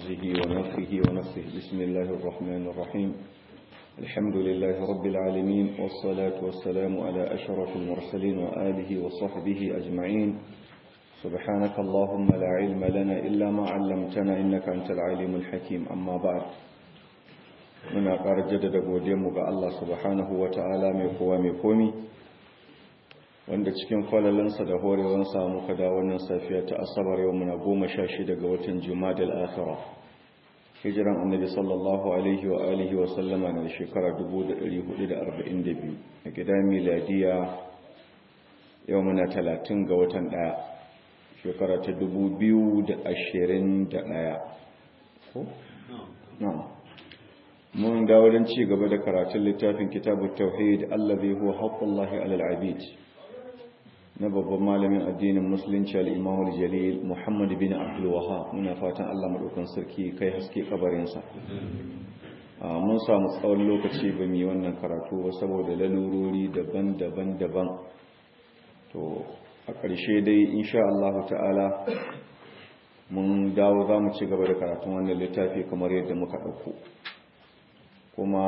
همزه ونفخه ونفخه بسم الله الرحمن الرحيم الحمد لله رب العالمين والصلاة والسلام على أشرف المرسلين وآله وصحبه أجمعين سبحانك اللهم لا علم لنا إلا ما علمتنا إنك أنت العليم الحكيم أما بعد muna ƙara jaddada godiyarmu ga Allah subhanahu wa ta'ala mai kowa mai komi wanda cikin kwalalansa da horewansa muka da wannan safiya ta asabar yau muna goma sha shida ga watan jumadal akhira hijiran annabi sallallahu alaihi wa alihi wa sallama na shekara 1442 a gida miladiya yau muna talatin ga watan ɗaya shekara ta 2021 ko? na'am mun dawo don ci gaba da karatun littafin kitabu tauhid allazi huwa haqqullahi alal abid na babban malamin addinin musulunci al-imam al-jalil muhammad bin abdul wahhab muna fatan Allah madaukan sarki kai haske kabarin sa mun samu tsawon lokaci ba mu yi wannan karatu ba saboda lalurori daban-daban daban to a ƙarshe dai insha Allah ta'ala mun dawo za mu ci gaba da karatun wannan littafi kamar yadda muka ɗauko kuma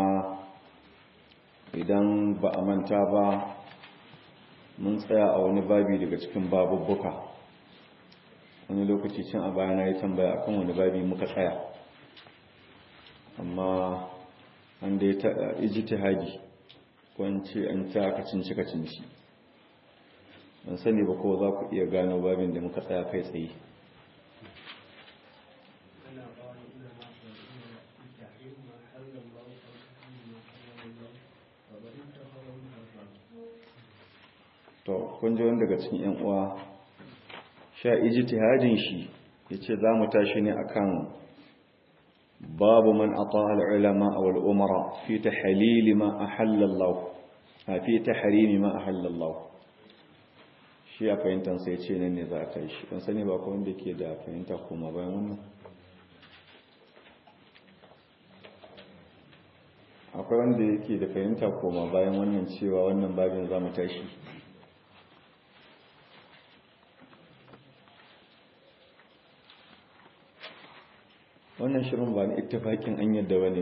idan ba a manta ba mun tsaya a wani babi daga cikin babubbuka wani lokaci cin a bayana ya tambaya akan wani babi muka tsaya amma an da ya taɗa ijtihadi wance an ta kacinci kacinci ban sani ba ko za ku iya gano babin da muka tsaya kai tsaye to kun ji wani daga cikin yan uwa sha ijtihadin shi yace za mu tashi ne akan babu man ata al-ulama aw al-umara fi tahlil ma ahalla Allah fi tahrim ma ahalla Allah shi ya fahimtar sai ce nan ne za a kai shi ban sani ba ko wanda ke da fahimta kuma bayan wannan akwai wanda yake da fahimta koma bayan wannan cewa wannan babin za mu tashi wannan shirin ba ni ittifakin an yadda ba ne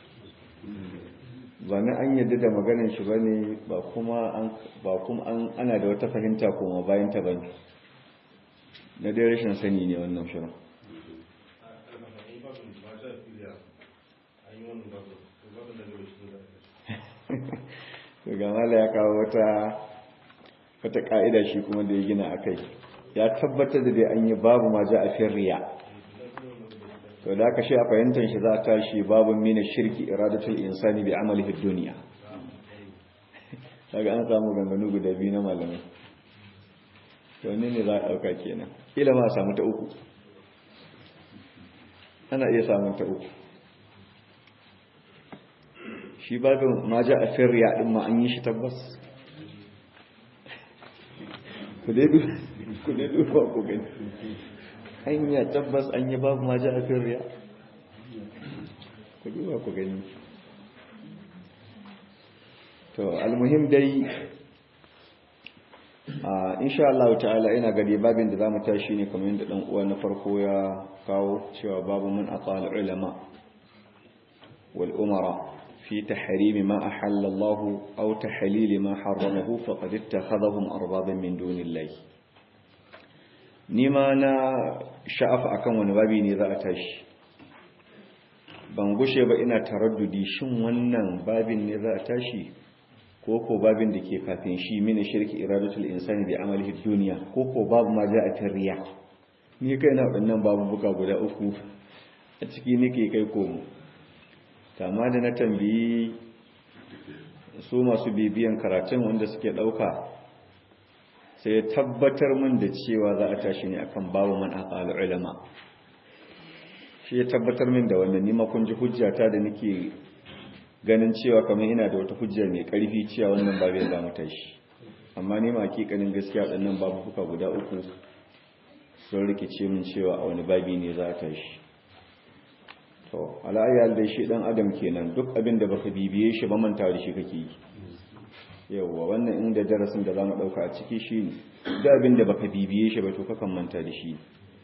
ba ni an yadda da maganin shi ba ne ba kuma ana da wata fahimta koma bayan ta ba ne na dai rashin sani ne wannan shirin gamala ya kawo wata wata ka'ida shi kuma da ya gina a kai ya tabbatar da dai an yi babu ma ja a firriya to da aka shi a fahimtar shi za ta shi babu mina shirki iradatul insani bi amalihi duniya daga an samu ganganu guda biyu na malamai to ne ne za a ɗauka kenan kila ma a samu ta uku ana iya samun ta uku shi babin ma ja a firriya ɗin ma an yi shi tabbas ku dai duba ku gani hanya tabbas an yi babu ma ja a firriya ku duba ku gani to almuhim dai insha Allah ta'ala ina gari babin da zamu tashi ne kamar yadda dan uwa na farko ya kawo cewa babu mun aqal ulama wal umara في تحريم ما أحل الله أو تحليل ما حرمه فقد اتخذهم أربابا من دون الله نما نا شعف أكم ونبابي نذا أتاش ban gushe ba ina taraddudi shin wannan babin ne za a tashi ko ko babin da ke kafin shi mini shirki iradatul insani bi amalihi duniya ko ko babu ma ja a tarriya ni kai na waɗannan babu buka guda uku a ciki nake kai komo kama da na tambayi su masu bibiyan karatun wanda suke ɗauka sai ya tabbatar min da cewa za a tashi ne akan babu man aqal ulama shi ya tabbatar min da wannan nima kun ji hujjata da nake ganin cewa kamar ina da wata hujja mai karfi cewa wannan babu za mu tashi amma ni ma hakikanin gaskiya waɗannan babu fuka guda uku sun rikice min cewa a wani babi ne za a tashi to ala'ayyar da shi dan adam kenan duk abin da baka bibiye shi ba manta da shi kake yi yawwa wannan inda darasin da zamu dauka a ciki shi duk abin da baka bibiye shi ba to kakan manta da shi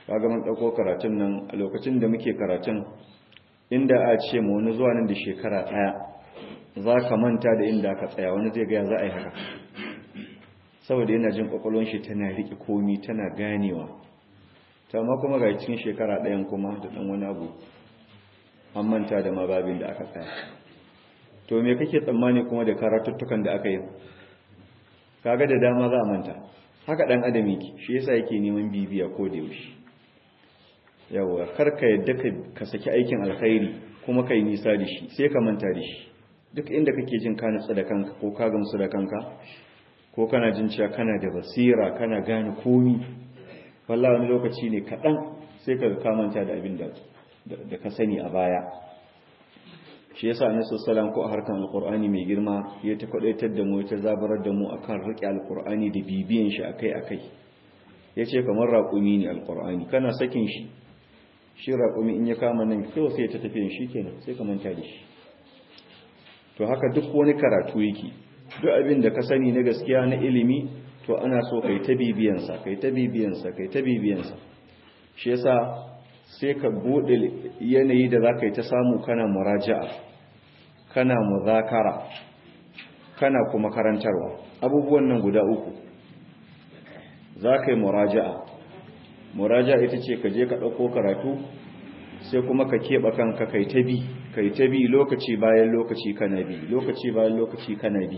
kaga mun dauko karatun nan a lokacin da muke karatun inda a ce mu wani zuwa nan da shekara daya za ka manta da inda aka tsaya wani zai ga za a yi haka saboda yana jin kwakwalwar shi tana riƙe komi tana ganewa ta ma kuma ga cikin shekara ɗayan kuma da ɗan wani abu an manta da mababin da aka tsaya to me kake tsammani kuma da karatuttukan da aka yi kaga da dama za a manta haka ɗan adam yake shi yasa yake neman bibiya ko da yaushe yawa kar ka yadda ka saki aikin alkhairi kuma kai nisa da shi sai ka manta da shi duk inda kake jin ka nutsu da kanka ko ka gamsu da kanka ko kana jin cewa kana da basira kana gane komi wallahi wani lokaci ne kaɗan sai ka kamanta da abin da ka sani a baya shi yasa annabi sallallahu ko a harkan alqur'ani mai girma ya ta kwadaitar da mu ta zabarar da mu akan riƙe alqur'ani da bibiyan shi akai akai yace kamar raƙumi ne alqur'ani kana sakin shi shi raƙumi in ya kama nan kawai sai ta tafiyan shi kenan sai ka manta da shi to haka duk wani karatu yake duk abin da ka sani na gaskiya na ilimi to ana so kai ta bibiyansa kai ta bibiyansa kai ta bibiyansa shi yasa sai ka bude yanayi da zaka yi ta samu kana muraja'a kana muzakara kana kuma karantarwa abubuwan nan guda uku zaka yi muraja'a muraja'a ita ce ka je ka dauko karatu sai kuma ka keɓe kanka kai ta bi kai ta bi lokaci bayan lokaci kana bi lokaci bayan lokaci kana bi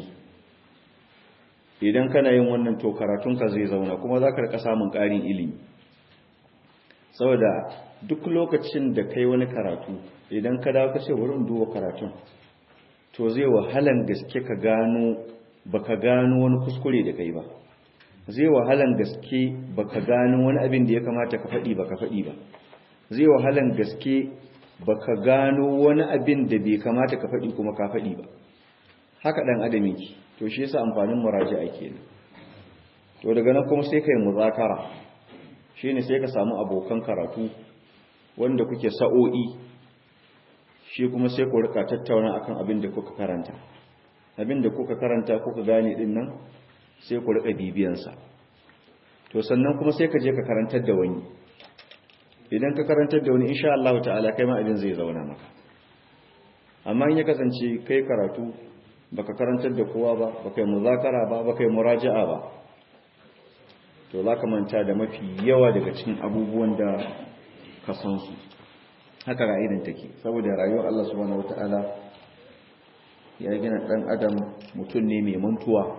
idan kana yin wannan to karatunka zai zauna kuma za ka rika samun ƙarin ilimi saboda duk lokacin da kai wani karatu idan ka dawo ka ce wurin duba karatun to zai wahalan gaske ka gano baka gano wani kuskure da kai ba zai wahalan gaske baka gano wani abin da ya kamata ka faɗi baka faɗi ba zai wahalan gaske baka gano wani abin da bai kamata ka faɗi kuma ka faɗi ba haka ɗan adam yake to shi yasa amfanin muraji'a kenan to daga nan kuma sai kai muzakara shine sai ka samu abokan karatu wanda kuke sa'o'i shi kuma sai ku rika tattauna akan abin da kuka karanta abin da kuka karanta kuka gane din nan sai ku rika bibiyan sa to sannan kuma sai ka je ka karantar da wani idan ka karantar da wani insha Allah ta'ala kai ma abin zai zauna maka amma in ya kasance kai karatu baka karantar da kowa ba baka yi muzakara ba baka yi muraja'a ba to za ka manta da mafi yawa daga cikin abubuwan da ka san su haka ra'idan take saboda rayuwar Allah subhanahu wata'ala ya gina dan adam mutum ne mai mantuwa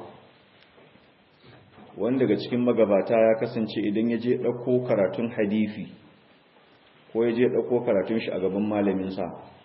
wanda daga cikin magabata ya kasance idan ya je ɗauko karatun hadisi ko ya je ɗauko karatun shi a gaban malaminsa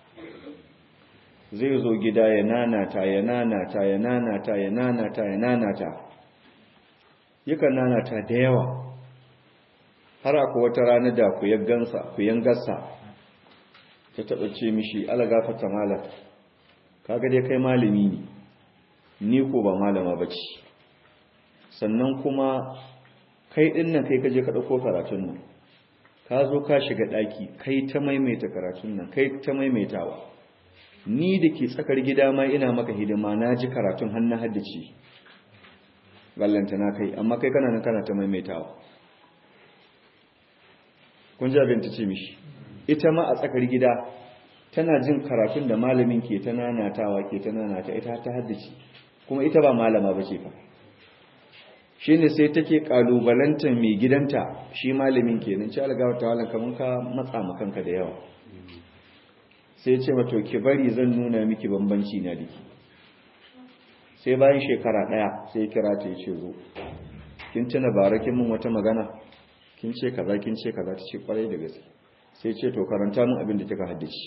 zai zo gida ya nanata ya nanata ya nanata ya nanata ya nanata yakan nanata da yawa har akwai wata rana da ku yangansa ku yangarsa ta taɓa ce mishi alagafata malam kaga dai kai malami ne ni ko ba malama ba ce sannan kuma kai ɗin nan kai kaje ka ɗauko karatun nan ka zo ka shiga ɗaki kai ta maimaita karatun nan kai ta maimaitawa ni da ke tsakar gida ma ina maka hidima na ji karatun hannun haddace ballanta na kai amma kai kana nan kana ta maimaitawa kun ji abin ta ce mishi ita ma a tsakar gida tana jin karatun da malamin ke ta nanatawa ke ta nanata ita ta haddace kuma ita ba malama ba ce fa shi ne sai take kalubalantar mai gidanta shi malamin kenan ci algawa ta walan kamar ka matsa makanka da yawa sai ce mato ki bari zan nuna miki bambanci na dake sai bayan shekara daya sai kira ta yace zo kin tuna barakin mun wata magana kin ce kaza kin ce kaza ta ce kwarai da gaske sai ce to karanta mun abin da kika haddace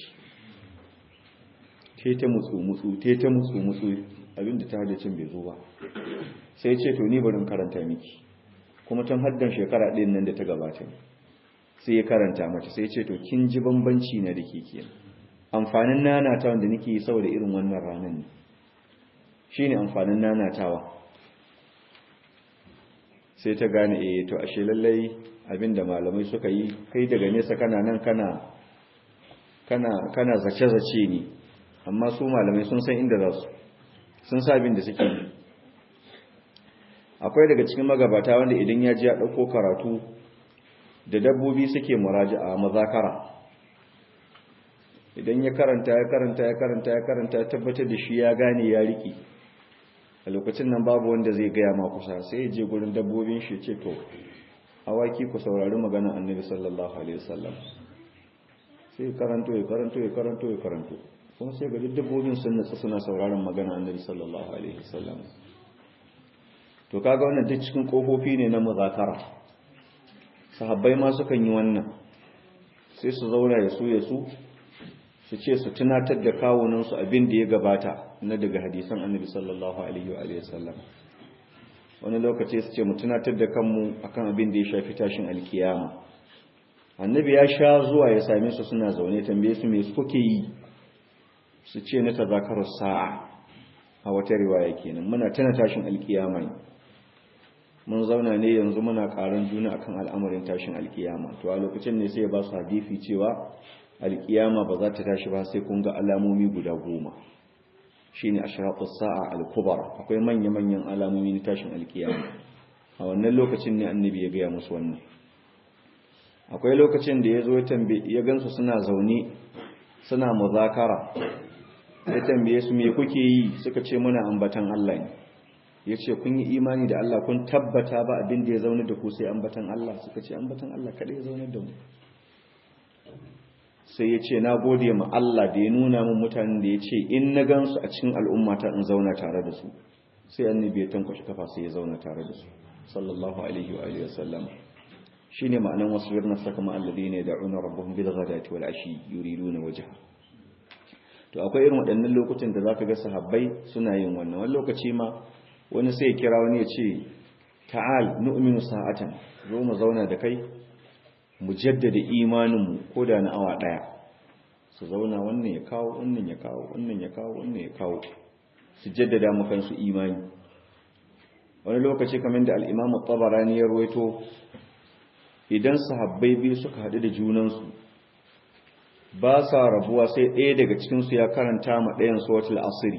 te ta mutsu mutsu te ta mutsu mutsu abin da ta haddace bai zo ba sai ce to ni barin karanta miki kuma tun haddan shekara ɗin nan da ta gabata sai ya karanta mata sai ce to kin ji bambanci na da ke kenan amfanin nanatawa da nake yi saboda irin wannan ranar ne shi ne amfanin nanatawa sai ta gane eh to ashe lallai abinda malamai suka yi kai daga nesa kana nan kana kana kana zace-zace ne amma su malamai sun san inda za su sun sa abin da suke yi akwai daga cikin magabata wanda idan ya ji ya ɗauko karatu da dabbobi suke muraja'a mazakara idan ya karanta ya karanta ya karanta ya karanta ya tabbatar da shi ya gane ya riki a lokacin nan babu wanda zai gaya ma kusa sai ya je gurin dabbobin shi ce to awaki ku saurari magana annabi sallallahu alaihi wasallam sai karanto ya karanto ya karanto ya karanto kuma sai ga dabbobin sun natsu suna sauraron magana annabi sallallahu alaihi wasallam to kaga wannan duk cikin kofofi ne na muzakara sahabbai ma sukan yi wannan sai su zauna ya su ya su su ce su tunatar da kawunansu abin da ya gabata na daga hadisan annabi sallallahu alaihi wa alihi wasallam wani lokaci su ce mu tunatar da kanmu akan abin da ya shafi tashin alkiyama annabi ya sha zuwa ya same su suna zaune tambaye su me suke yi su ce na tazakarar sa'a a wata riwaya kenan muna tana tashin alkiyama ne mun zauna ne yanzu muna karan juna akan al'amarin tashin alkiyama to a lokacin ne sai ya ba su hadisi cewa alkiyama ba za ta tashi ba sai kun ga alamomi guda goma shine ashratus sa'a al-kubra akwai manya-manyan alamomi na tashin alkiyama a wannan lokacin ne annabi ya gaya musu wannan akwai lokacin da ya zo ya gansu suna zaune suna muzakara ya tambaye su me kuke yi suka ce muna ambatan Allah ne ya ce kun yi imani da Allah kun tabbata ba abin da ya zaune da ku sai ambatan Allah suka ce ambatan Allah kada ya zaune da mu sai ya ce na gode ma Allah da ya nuna min mutanen da ya ce in na gansu a cikin al'ummata in zauna tare da su sai annabi ya tankwashi kafa sai ya zauna tare da su sallallahu alaihi wa alihi wasallam shine ma'anan wasbir nafsaka ma alladhina yad'una rabbahum bil ghadati wal ashi yuriduna wajha to akwai irin waɗannan lokutan da zaka ga sahabbai suna yin wannan wani lokaci ma wani sai ya kira wani ya ce ta'al nu'minu sa'atan zo mu zauna da kai mu jaddada imaninmu ko da na awa ɗaya su zauna wannan ya kawo wannan ya kawo wannan ya kawo wannan ya kawo su jaddada mu kansu imani wani lokaci kamar da al'imamu tabarani ya ruwaito idan sahabbai biyu suka haɗu da junansu ba sa rabuwa sai ɗaya daga cikinsu ya karanta ma ɗayan suwatul asiri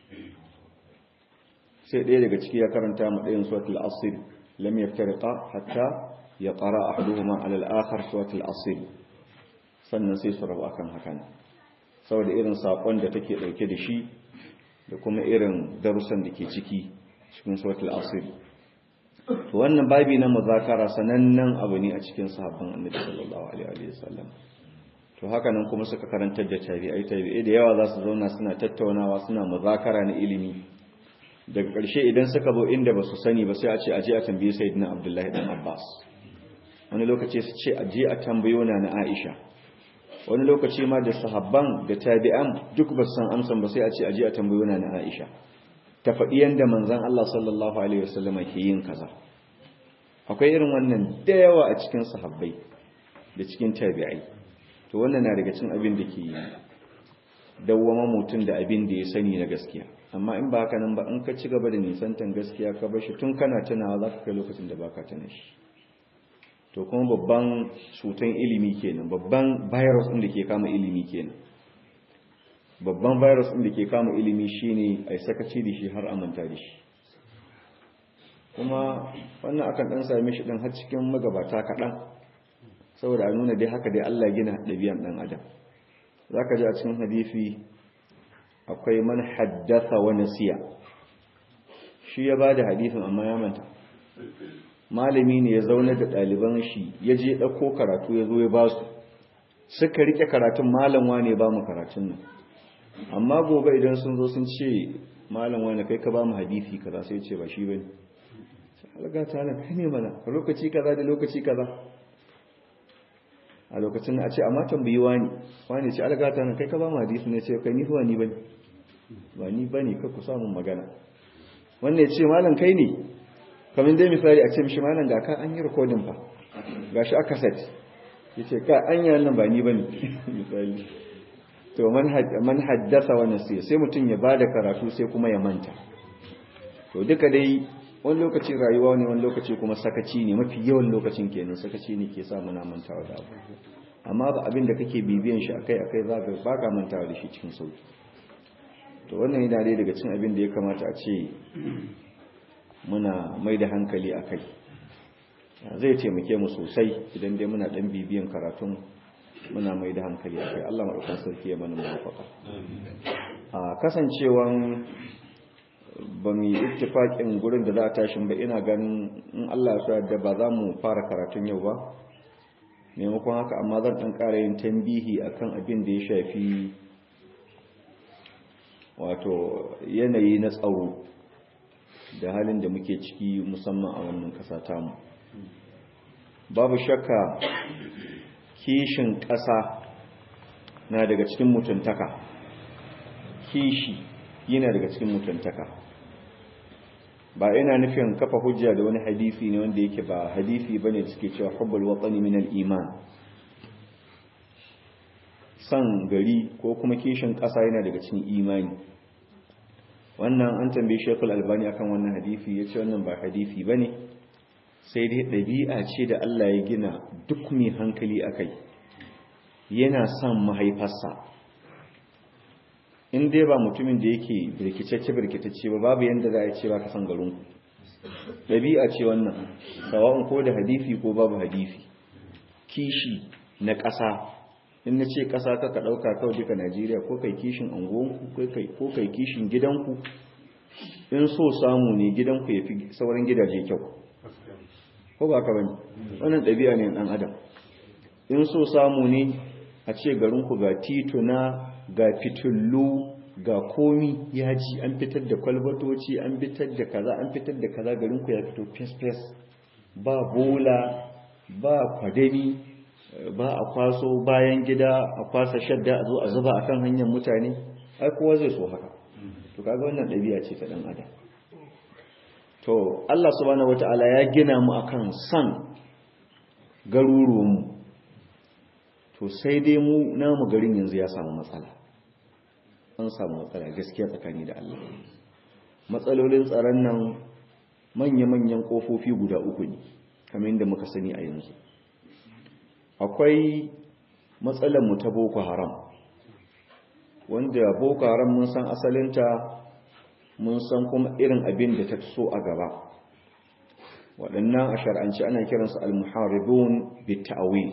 sai ɗaya daga ciki ya karanta ma ɗayan suwatul asiri lam yaftariqa hatta ya ƙara ahaduhuma ala al-akhar suwatul asiri sannan sai su rabu akan hakan saboda irin sakon da take dauke da shi da kuma irin darussan da ke ciki cikin suwatul asiri to wannan babi na muzakara sanannen abu ne a cikin sahabban annabi sallallahu alaihi wasallam to haka nan kuma suka karantar da tabi'ai tabi'ai da yawa za su zauna suna tattaunawa suna muzakara na ilimi daga ƙarshe idan suka zo inda ba su sani ba sai a ce aje a tambayi sayyidina abdullahi dan abbas wani lokaci su ce aje a tambayo na na aisha wani lokaci ma da sahabban da tabi'an duk ba san amsan ba sai a ce aje a tambayo na na aisha ta faɗi yanda manzon Allah sallallahu alaihi wasallam ke yin kaza akwai irin wannan da yawa a cikin sahabbai da cikin tabi'ai to wannan na daga cikin abin da ke dawwama mutum da abin da ya sani na gaskiya amma in ba haka nan ba in ka ci gaba da nisantan gaskiya ka bar shi tun kana tunawa za ka kai lokacin da baka tuna shi to kuma babban cutan ilimi kenan babban virus ɗin da ke kama ilimi kenan babban virus ɗin da ke kama ilimi shine a sakaci da shi har amanta da shi kuma wannan akan ɗan same shi ɗin har cikin magabata kaɗan saboda a nuna dai haka dai Allah gina ɗabi'an ɗan adam za ka ji a cikin hadisi akwai man haddasa wa nasiya shi ya ba da hadisin amma ya manta malami ne ya zaune da ɗaliban shi ya je ɗauko karatu ya zo ya ba su suka riƙe karatun malam wane ba mu karatun nan amma gobe idan sun zo sun ce malam wane kai ka ba mu hadisi kaza sai ce ba shi bane alga ta nan kai ne mana lokaci kaza da lokaci kaza a lokacin a ce amma tambayi wani wani ce alga ta nan kai ka ba mu hadisi ne ce kai ni fa ni bane ba ni bane ka ku samu magana wannan ya ce malam kai ne kamar dai misali a ce mishi malam ga ka an yi rikodin fa ga shi aka set ya ce ka an yi nan ba ni ba ne misali to man haddasa wani sai sai mutum ya ba da karatu sai kuma ya manta to duka dai wani lokaci rayuwa ne wani lokaci kuma sakaci ne mafi yawan lokacin kenan sakaci ne ke sa muna mantawa da abu amma ba abin da kake bibiyan shi akai akai za ka baka mantawa da shi cikin sauki to wannan yana dai daga cin abin da ya kamata a ce muna mai da hankali a kai zai taimake mu sosai idan dai muna dan bibiyan karatun muna mai da hankali a kai Allah maɗaukan sarki ya mana mafaka a kasancewan ba mu yi ittifaƙin gurin da za a tashin ba ina ganin in Allah ya so da ba za mu fara karatun yau ba maimakon haka amma zan ɗan ƙara yin tambihi akan abin da ya shafi wato yanayi na tsaro da halin da muke ciki musamman a wannan ƙasa tamu babu shakka kishin ƙasa na daga cikin mutuntaka kishi yana daga cikin mutuntaka ba ina nufin kafa hujja da wani hadisi ne wanda yake ba hadisi bane da suke cewa hubbul watani min al-iman san gari ko kuma kishin ƙasa yana daga cikin imani wannan an tambaye Sheikhul Albani akan wannan hadisi yace wannan ba hadisi bane sai dai ɗabi'a ce da Allah ya gina duk mai hankali akai yana son mahaifarsa in dai ba mutumin da yake birkitacce birkitacce ba babu yanda za a ce ba ka san garinku ɗabi'a ce wannan sawa'un ko da hadisi ko babu hadisi kishi na ƙasa in na ce ƙasa ka ka ɗauka kawai duka najeriya ko kai kishin anguwanku ko kai kishin gidanku in so samu ne gidanku ya fi sauran gidaje kyau ko ba ka bane wannan ɗabi'a ne ɗan adam in so samu ne a ce garinku ga tituna ga fitullu ga komi ya ji an fitar da kwalbatoci an fitar da kaza an fitar da kaza garinku ya fito fes-fes ba bola ba kwadami ba a kwaso bayan gida a kwasa shadda a zo a zuba a kan hanyar mutane ai kowa zai so haka to kaga wannan ɗabi'a ce ta ɗan adam to Allah subhanahu wata'ala ya gina mu akan san garuruwanmu to sai dai mu namu garin yanzu ya samu matsala an samu matsala gaskiya tsakani da Allah matsalolin tsaron nan manya-manyan kofofi guda uku ne kamar yadda muka sani a yanzu akwai matsalar mu ta boko haram wanda boko haram mun san asalinta mun san kuma irin abin da ta so a gaba waɗannan a shar'anci ana kiransu al-muharibun bitta'awil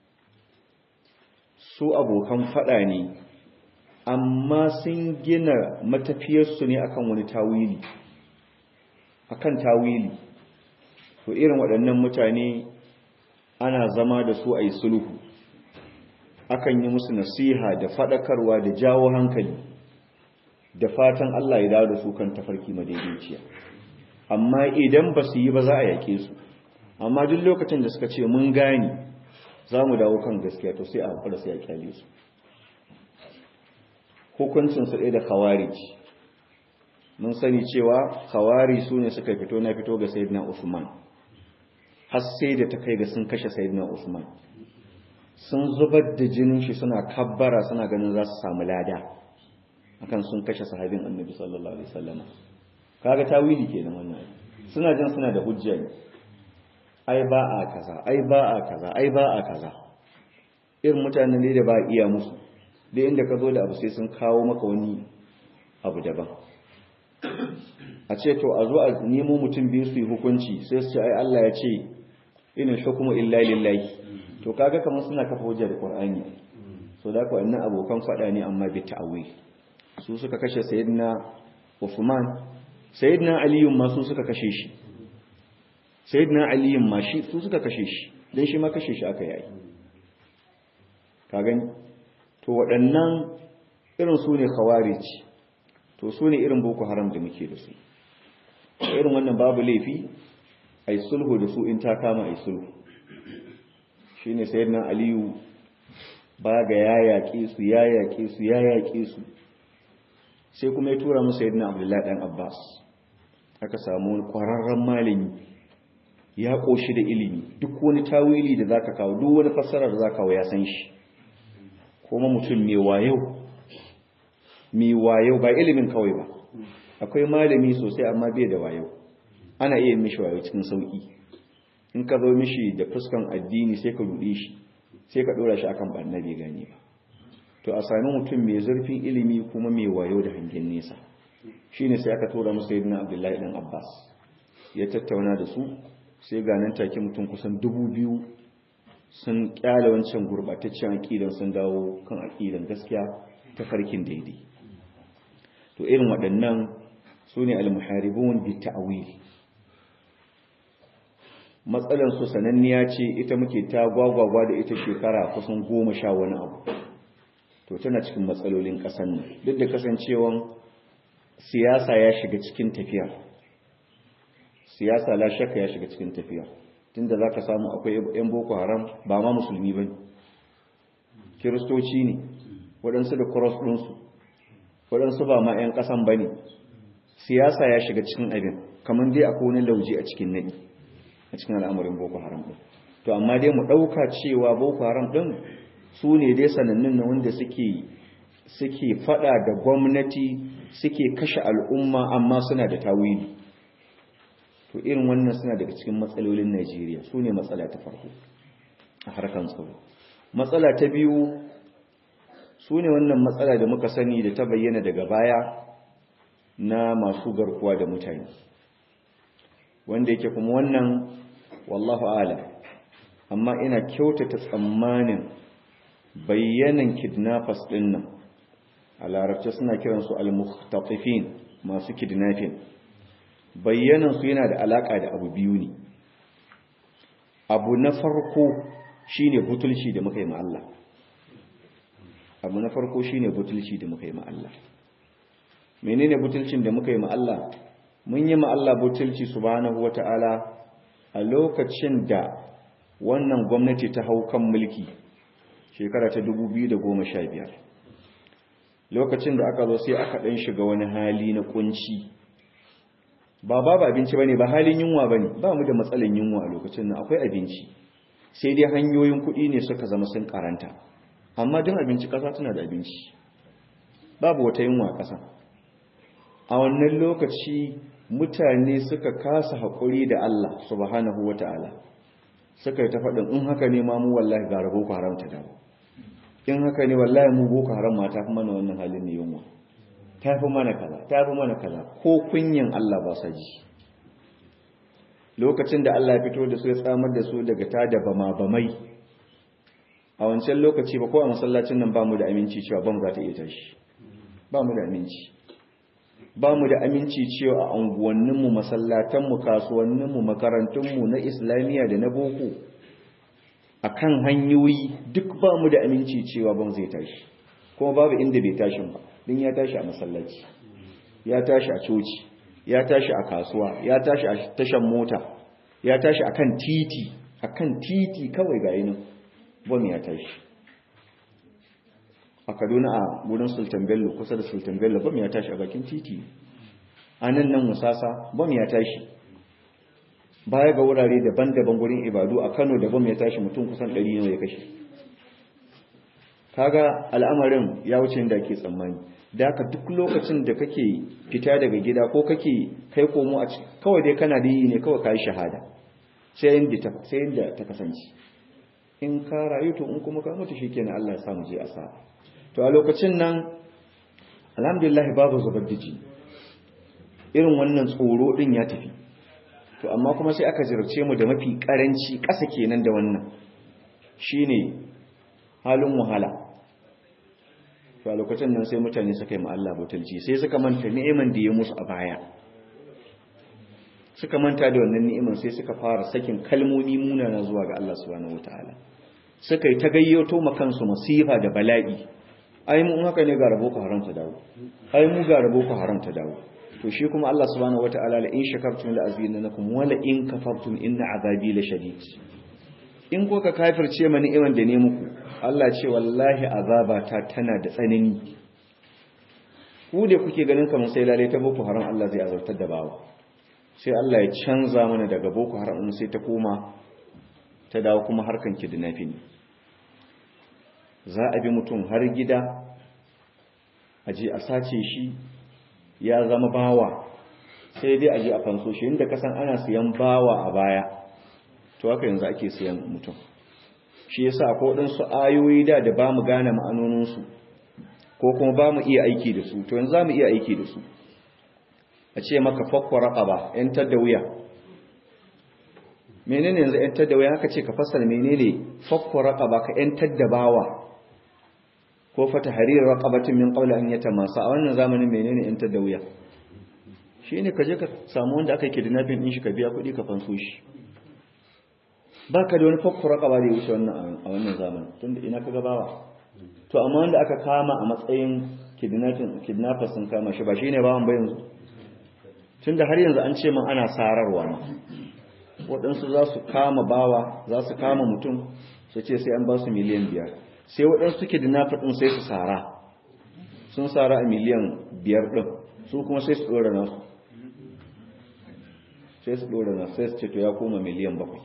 su abokan faɗa ne amma sun gina matafiyarsu ne akan wani tawili akan tawili to irin waɗannan mutane ana zama da su a yi sulhu akan yi musu nasiha da faɗakarwa da jawo hankali da fatan Allah ya dawo da su kan tafarki madaidaiciya amma idan ba su yi ba za a yake su amma duk lokacin da suka ce mun gani za mu dawo kan gaskiya to sai a haƙura sai a kyale su hukuncinsu ɗaya da khawarij mun sani cewa khawari su ne suka fito na fito ga sayyidina usman har sai da ta kai ga sun kashe sayyidina usman sun zubar da jinin shi suna kabbara suna ganin za su samu lada akan sun kashe sahabin annabi sallallahu alaihi wasallam kaga tawili kenan wannan suna jin suna da hujja ne ai ba a kaza ai ba a kaza ai ba a kaza irin mutanen ne da ba iya musu da inda ka zo da abu sai sun kawo maka wani abu daban a ce to a zo a nemo mutum biyu su yi hukunci sai su ce ai Allah ya ce inal hukmu illa lillahi to kaga kamar suna kafa hujja da Qur'ani so da kuwa annan abokan fada ne amma bi ta'wil su suka kashe sayyidina Uthman sayyidina Ali ma su suka kashe shi sayyidina Ali ma shi su suka kashe shi dan shi ma kashe shi aka yi ka gani to waɗannan irin su ne khawarij to su ne irin boko haram da muke da su irin wannan babu laifi ai sulhu da su in ta kama ai sulhu shine sayyidina aliyu ba ga ya yaƙe su ya yaƙe su ya yaƙe su sai kuma ya tura musu sayyidina abdullahi dan abbas aka samu kwararren malami ya ƙoshi da ilimi duk wani tawili da zaka kawo duk wani fassara da zaka kawo ya san shi kuma mutum mai wayo mai wayo ba ilimin kawai ba akwai malami sosai amma bai da wayo ana iya mishi wayo cikin sauki in ka zo mishi da fuskan addini sai ka ruɗe shi sai ka ɗora shi akan ɓanna bai gane ba to a sami mutum mai zurfin ilimi kuma mai wayo da hangen nesa shine sai aka tura musu yadda abdullahi dan abbas ya tattauna da su sai ga nan take mutum kusan dubu biyu sun kyale wancan gurbataccen aƙidan sun dawo kan aƙidan gaskiya ta farkin daidai to irin waɗannan su ne al-muharibun bi ta'wil matsalan su sananniya ce ita muke ta gwagwagwa da ita shekara kusan goma sha wani abu to tana cikin matsalolin ƙasan nan duk da kasancewan siyasa ya shiga cikin tafiya siyasa la shakka ya shiga cikin tafiya tunda zaka samu akwai yan boko haram ba ma musulmi bane kiristoci ne waɗansu da cross ɗinsu waɗansu ba ma 'yan ƙasan ba ne siyasa ya shiga cikin abin kamar dai akwai wani lauje a cikin naɗi a cikin al'amarin boko haram ɗin to amma dai mu ɗauka cewa boko haram ɗin su ne dai sanannun na wanda suke suke faɗa da gwamnati suke kashe al'umma amma suna da tawili to irin wannan suna daga cikin matsalolin najeriya su ne matsala ta farko a harkar tsaro matsala ta biyu su ne wannan matsala da muka sani da ta bayyana daga baya na masu garkuwa da mutane wanda yake kuma wannan wallahu ala amma ina kyautata tsammanin bayyanan kidnappers din nan a larabci suna kiransu al-mukhtatifin masu kidnapping bayyanan su yana da alaka da abu biyu ne abu na farko shine butulci da muka yi ma Allah abu na farko shine butulci da muka yi ma Allah menene butulcin da muka yi ma Allah mun yi ma Allah butulci subhanahu wata'ala a lokacin da wannan gwamnati ta hau kan mulki shekara ta 2015 lokacin da aka zo sai aka dan shiga wani hali na kunci ba babu abinci bane ba halin yunwa bane ba mu da matsalan yunwa a lokacin nan akwai abinci sai dai hanyoyin kuɗi ne suka zama sun karanta amma din abinci ƙasa tana da abinci babu wata yunwa ƙasa a wannan lokaci mutane suka kasa haƙuri da Allah subhanahu wata'ala suka yi ta faɗin in haka ne ma mu wallahi ga rabo ku haramta dawo in haka ne wallahi mu boko haram ma ta fi mana wannan halin ne yunwa ta fi mana kaza ta fi mana kaza ko kunyin Allah ba sa ji lokacin da Allah ya fito da su ya tsamar da su daga ta da bama bamai a wancan lokaci ba ko a masallacin nan ba mu da aminci cewa bam za ta iya tashi ba mu da aminci ba mu da aminci cewa a unguwanninmu masallatanmu kasuwanninmu makarantunmu na islamiyya da na boko a kan hanyoyi duk ba mu da aminci cewa bam zai tashi kuma babu inda bai tashin ba din ya tashi a masallaci ya tashi a coci ya tashi a kasuwa ya tashi a tashan mota ya tashi a kan titi a kan titi kawai ga yinin bom ya tashi a kaduna a wurin sultan bello kusa da sultan bello bom ya tashi a bakin titi a nan nan musasa bom ya tashi baya ga wurare daban-daban gurin ibadu a kano da bom ya tashi mutum kusan 100 ne ya kashe kaga al'amarin ya wuce da ke tsammani da ka duk lokacin da kake fita daga gida ko kake kai komo a kawai dai kana da yi ne kawai ka yi shahada sai yadda ta kasance in ka rayu to in kuma ka mutu shi kenan Allah ya samu je a sa to a lokacin nan alhamdulillah babu zubar da jini irin wannan tsoro din ya tafi to amma kuma sai aka jirce mu da mafi karanci ƙasa kenan da wannan shine halin wahala to a lokacin nan sai mutane suka yi Allah butulci sai suka manta ni'iman da ya musu a baya suka manta da wannan ni'iman sai suka fara sakin kalmomi munana zuwa ga Allah subhanahu wataala suka yi ta gayyato ma kansu masifa da bala'i ai mu haka ne ga rabo ku haramta dawo ai mu ga rabo ku haramta dawo to shi kuma Allah subhanahu wataala la in shakartum la azidannakum wa la in kafartum inna azabi la shadid in ko ka kafirce ma ni'iman da ne muku Allah ce wallahi azabata tana da tsanani ku da kuke ganin kamar sai lalai ta boko haram Allah zai azabtar da bawa sai Allah ya canza mana daga boko haram sai ta koma ta dawo kuma harkan kidnapping za a bi mutum har gida a je a sace shi ya zama bawa sai dai a je a fanso shi inda kasan ana siyan bawa a baya to haka yanzu ake siyan mutum shi yasa ko su ayoyi da da bamu gane ma'anoninsu ko kuma bamu iya aiki da su to yanzu zamu iya aiki da su a ce maka fakwa raqaba yantar da wuya menene yanzu ‘yantar da waya aka ce ka fassara menene fakko raƙaba ka ‘yantar da bawa ko fata harir raƙabatin min ƙaula an yata masu a wannan zamanin menene ‘yantar da wuya shi ne ka je ka samu wanda aka yi kidnapping ɗin shi ka biya kuɗi ka fanso shi ba ka da wani fakko raƙaba da ya wuce wannan a wannan zamanin tun da ina ka gabawa to amma wanda aka kama a matsayin kidnappers sun kama shi ba shi ne bawan ba yanzu tun da har yanzu an ce man ana sararwa ma waɗansu za su kama bawa za su kama mutum su ce sai an ba su miliyan biyar sai waɗansu suke da nafi ɗin sai su sara sun sara a miliyan biyar ɗin su kuma sai su ɗora nasu sai su ɗora nasu sai su ce to ya koma miliyan bakwai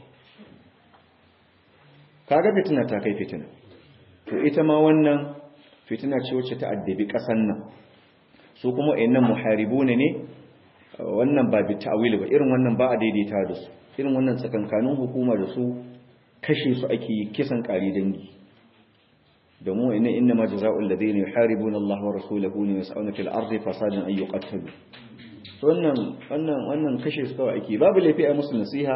kaga fitina ta kai fitina to ita ma wannan fitina ce wacce ta addabi ƙasan nan su kuma nan muharibu ne ne wannan ba bi ta'wili ba irin wannan ba a daidaita da su irin wannan tsakankanin hukuma da su kashe su ake yi kisan ƙari dangi domin wa inna inna ma jazaa'ul ladina yuharibuna Allah wa rasulahu wa yas'una fil ardi fasadan ay yuqtalu wannan wannan wannan kashe su kawai ake babu laifi a musu nasiha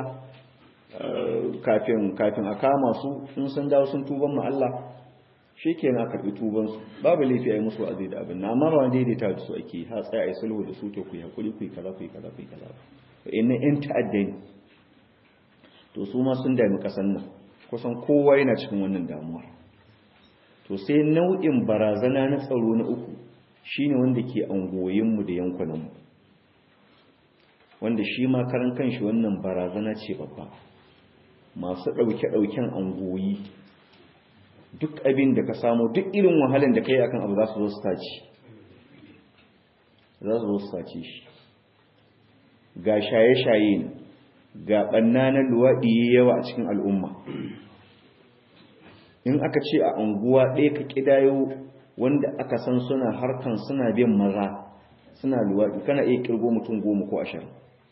kafin kafin a kama su in sun dawo sun tuban ma Allah shikenan a karbi tuban su babu laifi a musu wa'azi da abin amma ba wanda daidaita da su ake ha tsaya ai sulhu da su to ku hakuri ku kaza ku kaza ku kaza inna in ta'addani to su ma sun dami kasan nan kusan kowa yana cikin wannan damuwa to sai nau'in barazana na tsaro na uku shine wanda ke angoyinmu da yankunanmu wanda shi ma karan kanshi wannan barazana ce babba masu ɗauke-ɗauken angoyi duk abin da ka samu duk irin wahalan da ka yi akan abu za su zo su taci za su zo su taci shi ga shaye-shaye ne ga ɓanna na luwaɗi yawa a cikin al'umma in aka ce a unguwa ɗaya ka ƙidayo wanda aka san suna harkan suna bin maza suna luwaɗi kana iya ƙirgo mutum goma ko ashirin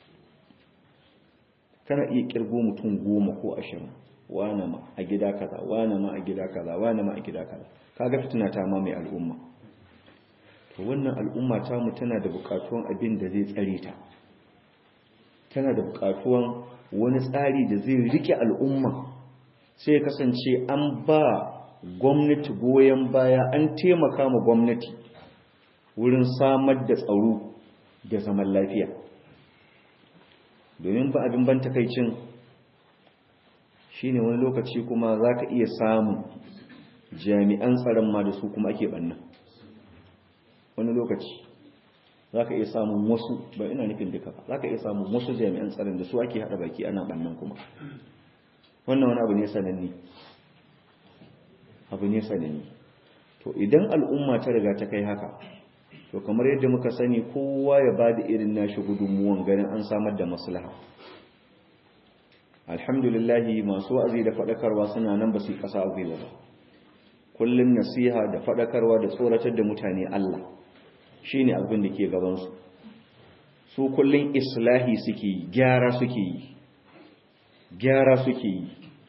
kana iya ƙirgo mutum goma ko ashirin wane ma a gida kaza wane ma a gida kaza wane ma a gida kaza kaga fitina ta ma mai al'umma to wannan al'umma ta mu tana da buƙatuwan abin da zai tsare ta tana da buƙatuwan wani tsari da zai rike al'umma sai kasance an ba gwamnati goyon baya an taimaka ma gwamnati wurin samar da tsaro da zaman lafiya domin ba abin ban takaicin shine wani lokaci kuma za ka iya samun jami'an tsaron ma da su kuma ake ɓanna wani lokaci za ka iya samun wasu ba ina nufin duka ba za ka iya samun wasu jami'an tsaron da su ake haɗa baki ana ɓannan kuma wannan wani abu ne sananne abu ne sananne to idan al'umma ta riga ta kai haka to kamar yadda muka sani kowa ya ba da irin nashi gudunmuwan ganin an samar da maslaha alhamdulillahi masu wa'azi da faɗakarwa suna nan ba su yi ƙasa a ba kullum nasiha da faɗakarwa da tsoratar da mutane Allah shi ne abin da ke gabansu su kullum islahi suke yi gyara suke yi gyara suke yi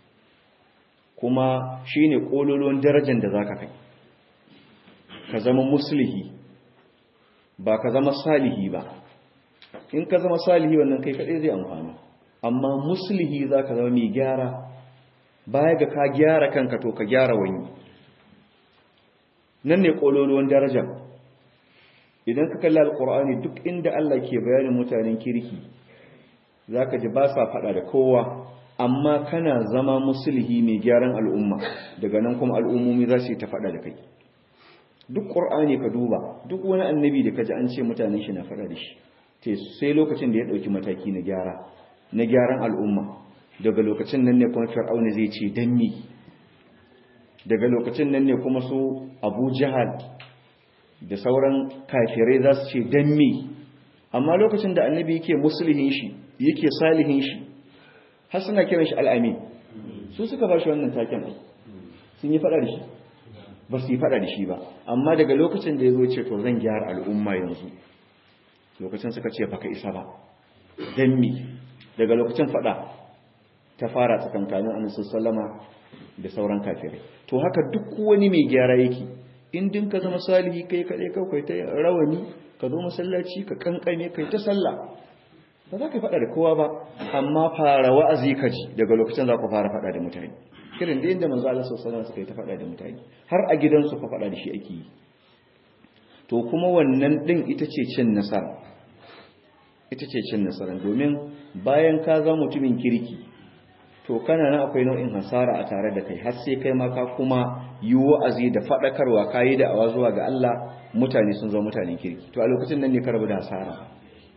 kuma shi ne ƙololuwan darajar da za ka kai ka zama muslihi ba ka zama salihi ba in ka zama salihi wannan kai kaɗai zai amfani amma muslihi za ka zama mai gyara baya ga ka gyara kanka to ka gyara wani nan ne ƙololuwan daraja idan ka kalli alƙur'ani duk inda Allah ke bayanin mutanen kirki za ka ji ba sa faɗa da kowa amma kana zama musulhi mai gyaran al'umma daga nan kuma al'ummomi za su yi ta faɗa da kai duk ƙur'ani ka duba duk wani annabi da ka ji an ce mutanen shi na faɗa da shi sai lokacin da ya ɗauki mataki na gyara na gyaran al'umma daga lokacin nan ne kuma fir'auna zai ce dan me daga lokacin nan ne kuma su abu jihar da sauran kafirai za su ce dan me amma lokacin da annabi yake musulhin shi yake salihin shi har suna kiran shi al'amin su suka ba shi wannan taken sun yi faɗa da shi ba su yi faɗa da shi ba amma daga lokacin da ya zo ce to zan gyara al'umma yanzu lokacin suka ce baka isa ba dan me daga lokacin faɗa ta fara tsakankanin annabi sallama da sauran kafirai to haka duk wani mai gyara yake in din ka zama salihi kai kaɗai kawai ta rawani ka zo masallaci ka kankane kai ta sallah ba za ka faɗa da kowa ba amma fara wa'azi ka ji daga lokacin za ku fara faɗa da mutane kirin da inda manzo Allah sallallahu alaihi suka yi ta faɗa da mutane har a gidansu fa faɗa da shi ake yi to kuma wannan din ita ce cin nasara ita ce cin nasara domin bayan ka zama mutumin kirki to kana nan akwai nau'in hasara a tare da kai har sai kai ma ka kuma yi wa'azi da faɗakarwa kayi da awa zuwa ga Allah mutane sun zama mutanen kirki to a lokacin nan ne ka rabu da hasara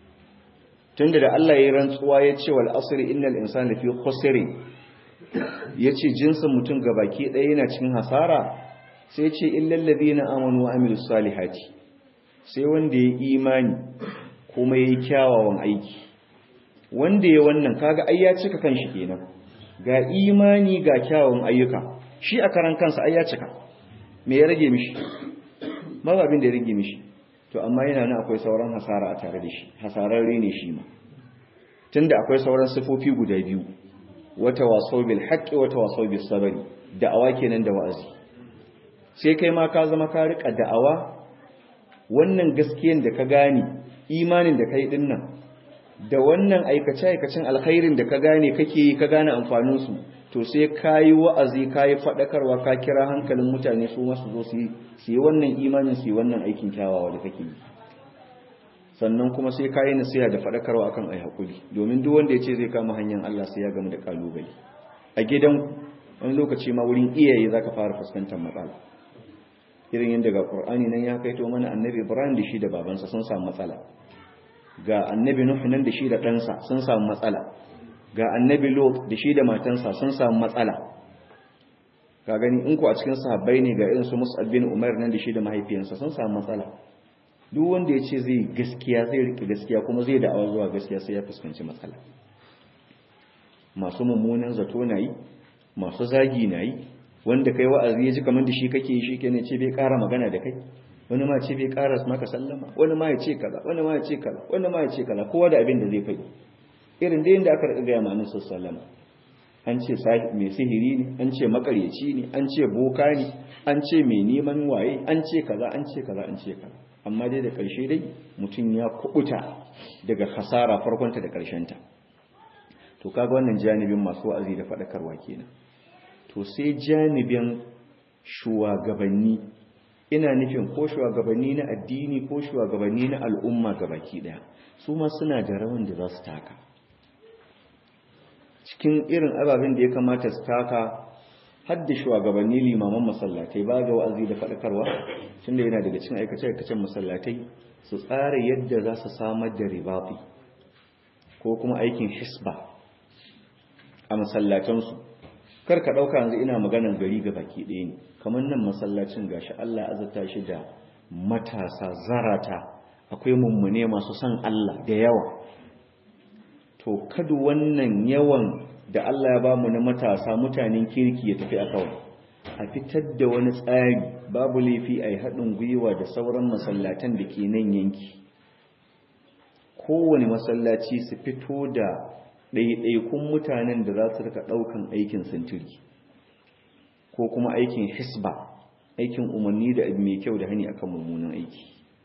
tunda da Allah ya rantsuwa ya ce wal asri innal insana fi khusr yace jinsin mutum gabaki ɗaya yana cikin hasara sai ya ce illal ladina amanu wa amilus salihati sai wanda ya imani kuma yayi kyawawan aiki wanda ya wannan kaga ai ya cika kanshi kenan ga imani ga kyawawan ayyuka shi a karan kansa ai ya cika me ya rage mishi babu abin da ya rage mishi to amma yana nan akwai sauran hasara a tare da shi hasararre ne shi ma tunda akwai sauran sifofi guda biyu wata waso bil haqqi wata waso bis sabri da'awa kenan da wa'azi sai kai ma ka zama ka rika da'awa wannan gaskiyan da ka gane imanin da kai din nan da wannan aikace aikacin alkhairin da ka gane kake yi ka gane amfanin su to sai kayi wa'azi kayi fadakarwa ka kira hankalin mutane su masu zo su yi wannan imanin su yi wannan aikin kyawawa da kake yi sannan kuma sai kayi nasiha da fadakarwa akan ai hakuri domin duk wanda ya ce zai kama hanyar Allah sai ya gamu da kalubale a gidan wani lokaci ma wurin iyaye zaka fara fuskantar matsala irin yadda ga Qur'ani nan ya kaito mana annabi Ibrahim da shi da babansa sun samu matsala ga annabi Nuh nan da shi da ɗansa sun samu matsala ga annabi Lot da shi da matansa sun samu matsala ka gani in ku a cikin sahabbai ne ga irin su Mus'ab bin Umar nan da shi da mahaifiyansa sun samu matsala duk wanda ya ce zai gaskiya zai rike gaskiya kuma zai da'awa zuwa gaskiya sai ya fuskanci matsala masu mummunan zato na yi masu zagi na yi wanda kai wa'azi ya ji kamar da shi kake yi shi ke ne ce bai ƙara magana da kai wani ma ce bai ƙara maka sallama wani ma ya ce kaza wani ma ya ce kaza wani ma ya ce kaza kowa da abin da zai faɗi irin da yadda aka riƙa gaya ma annabi sallama an ce mai sihiri ne an ce makaryaci ne an ce boka ne an ce mai neman waye an ce kaza an ce kaza an ce kaza amma dai da ƙarshe dai mutum ya kubuta daga hasara farkonta da ƙarshenta to kaga wannan janibin masu wa'azi da faɗakarwa kenan to sai janibin shugabanni ina nufin ko shugabanni na addini ko shugabanni na al'umma gabaki daya su ma suna da rawan da za su taka cikin irin ababen da ya kamata su taka hadda shugabanni limaman masallatai ba ga wa'azi da faɗakarwa tunda yana daga cikin aikace-aikacen masallatai su tsara yadda za su samar da ribafi ko kuma aikin hisba a masallatansu kar ka ɗauka yanzu ina maganan gari ga baki ɗaya ne kamar nan masallacin gashi Allah azata shi da matasa zarata akwai mummune masu son Allah da yawa to kada wannan yawan da Allah ya bamu na matasa mutanen kirki ya tafi a kawai a fitar da wani tsari babu laifi a yi haɗin gwiwa da sauran masallatan da ke nan yanki kowane masallaci su fito da ɗaiɗaikun mutanen da za su rika ɗaukan aikin sintiri ko kuma aikin hisba aikin umarni da mai kyau da hani akan mummunan aiki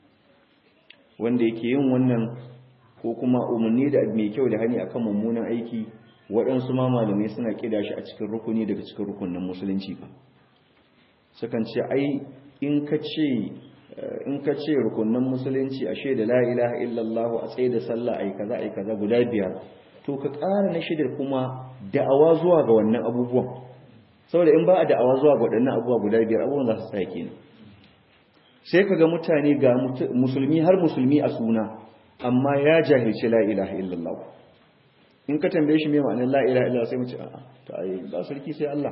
wanda yake yin wannan ko kuma umarni da mai kyau da hani akan mummunan aiki waɗansu ma malamai suna ƙida shi a cikin rukuni daga cikin rukunin musulunci ba sukan ce ai in ka ce in ka ce rukunin musulunci ashe da la ilaha illallah a tsaye da sallah ai kaza ai kaza guda biyar to ka ƙara na shidar kuma da'awa zuwa ga wannan abubuwan saboda in ba a da'awa zuwa ga waɗannan abubuwa guda biyar abubuwan za su tsaya kenan sai ka ga mutane ga musulmi har musulmi a suna amma ya jahilci la ilaha illallah in ka tambaye shi me ma'anar la ilaha illallah sai mu ce a'a to ai ba sarki sai Allah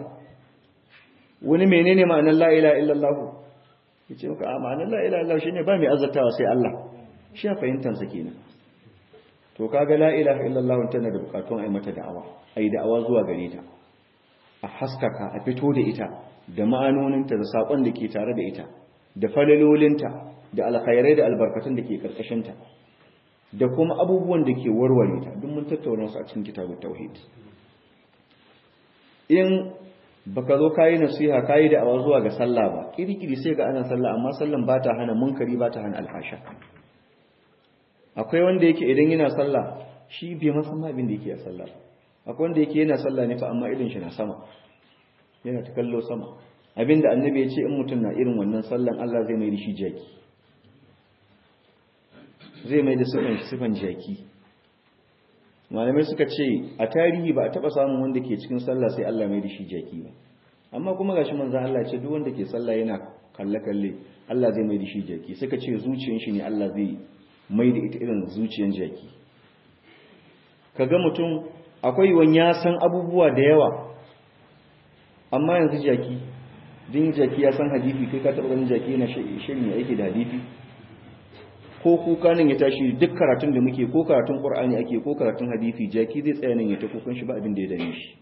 wani menene ma'anar la ilaha illallah yace maka a ma'anar la ilaha illallah shine ba mai azzatawa sai Allah shi ya fahimtar sa kenan to kaga la ilaha illallah tana da bukatun ai mata da'awa ai da'awa zuwa gare ta a haskaka a fito da ita da ma'anoninta da sakon da ke tare da ita da falalolinta da alkhairai da albarkatun da ke karkashinta da kuma abubuwan da ke warware ta duk mun tattauna su a cikin kitabut tauhid in baka zo kayi nasiha kayi da awa zuwa ga sallah ba kirkiri sai ga ana sallah amma sallan ba ta hana munkari ba ta hana alhasha akwai wanda yake idan yana sallah shi bai masa ma abin da yake a sallah akwai wanda yake yana sallah ne fa amma irin shi na sama yana ta kallo sama abinda annabi ya ce in mutum na irin wannan sallan Allah zai mai da shi jaki zai mai da sifan jaki malamai suka ce a tarihi ba a taba samun wanda ke cikin sallah sai Allah mai da shi jaki ba amma kuma gashi manzo Allah ce duk wanda ke sallah yana kalle kalle Allah zai mai da shi jaki suka ce zuciyar shi ne Allah zai mai da ita irin zuciyar jaki kaga mutum akwai wani ya san abubuwa da yawa amma yanzu jaki din jaki ya san hadisi kai ka taba ganin jaki yana shirin ya yake da hadisi ko kuka nan ya tashi duk karatun da muke ko karatun qur'ani ake ko karatun hadisi jaki zai tsaya nan ya ta kukan shi ba abin da ya dame shi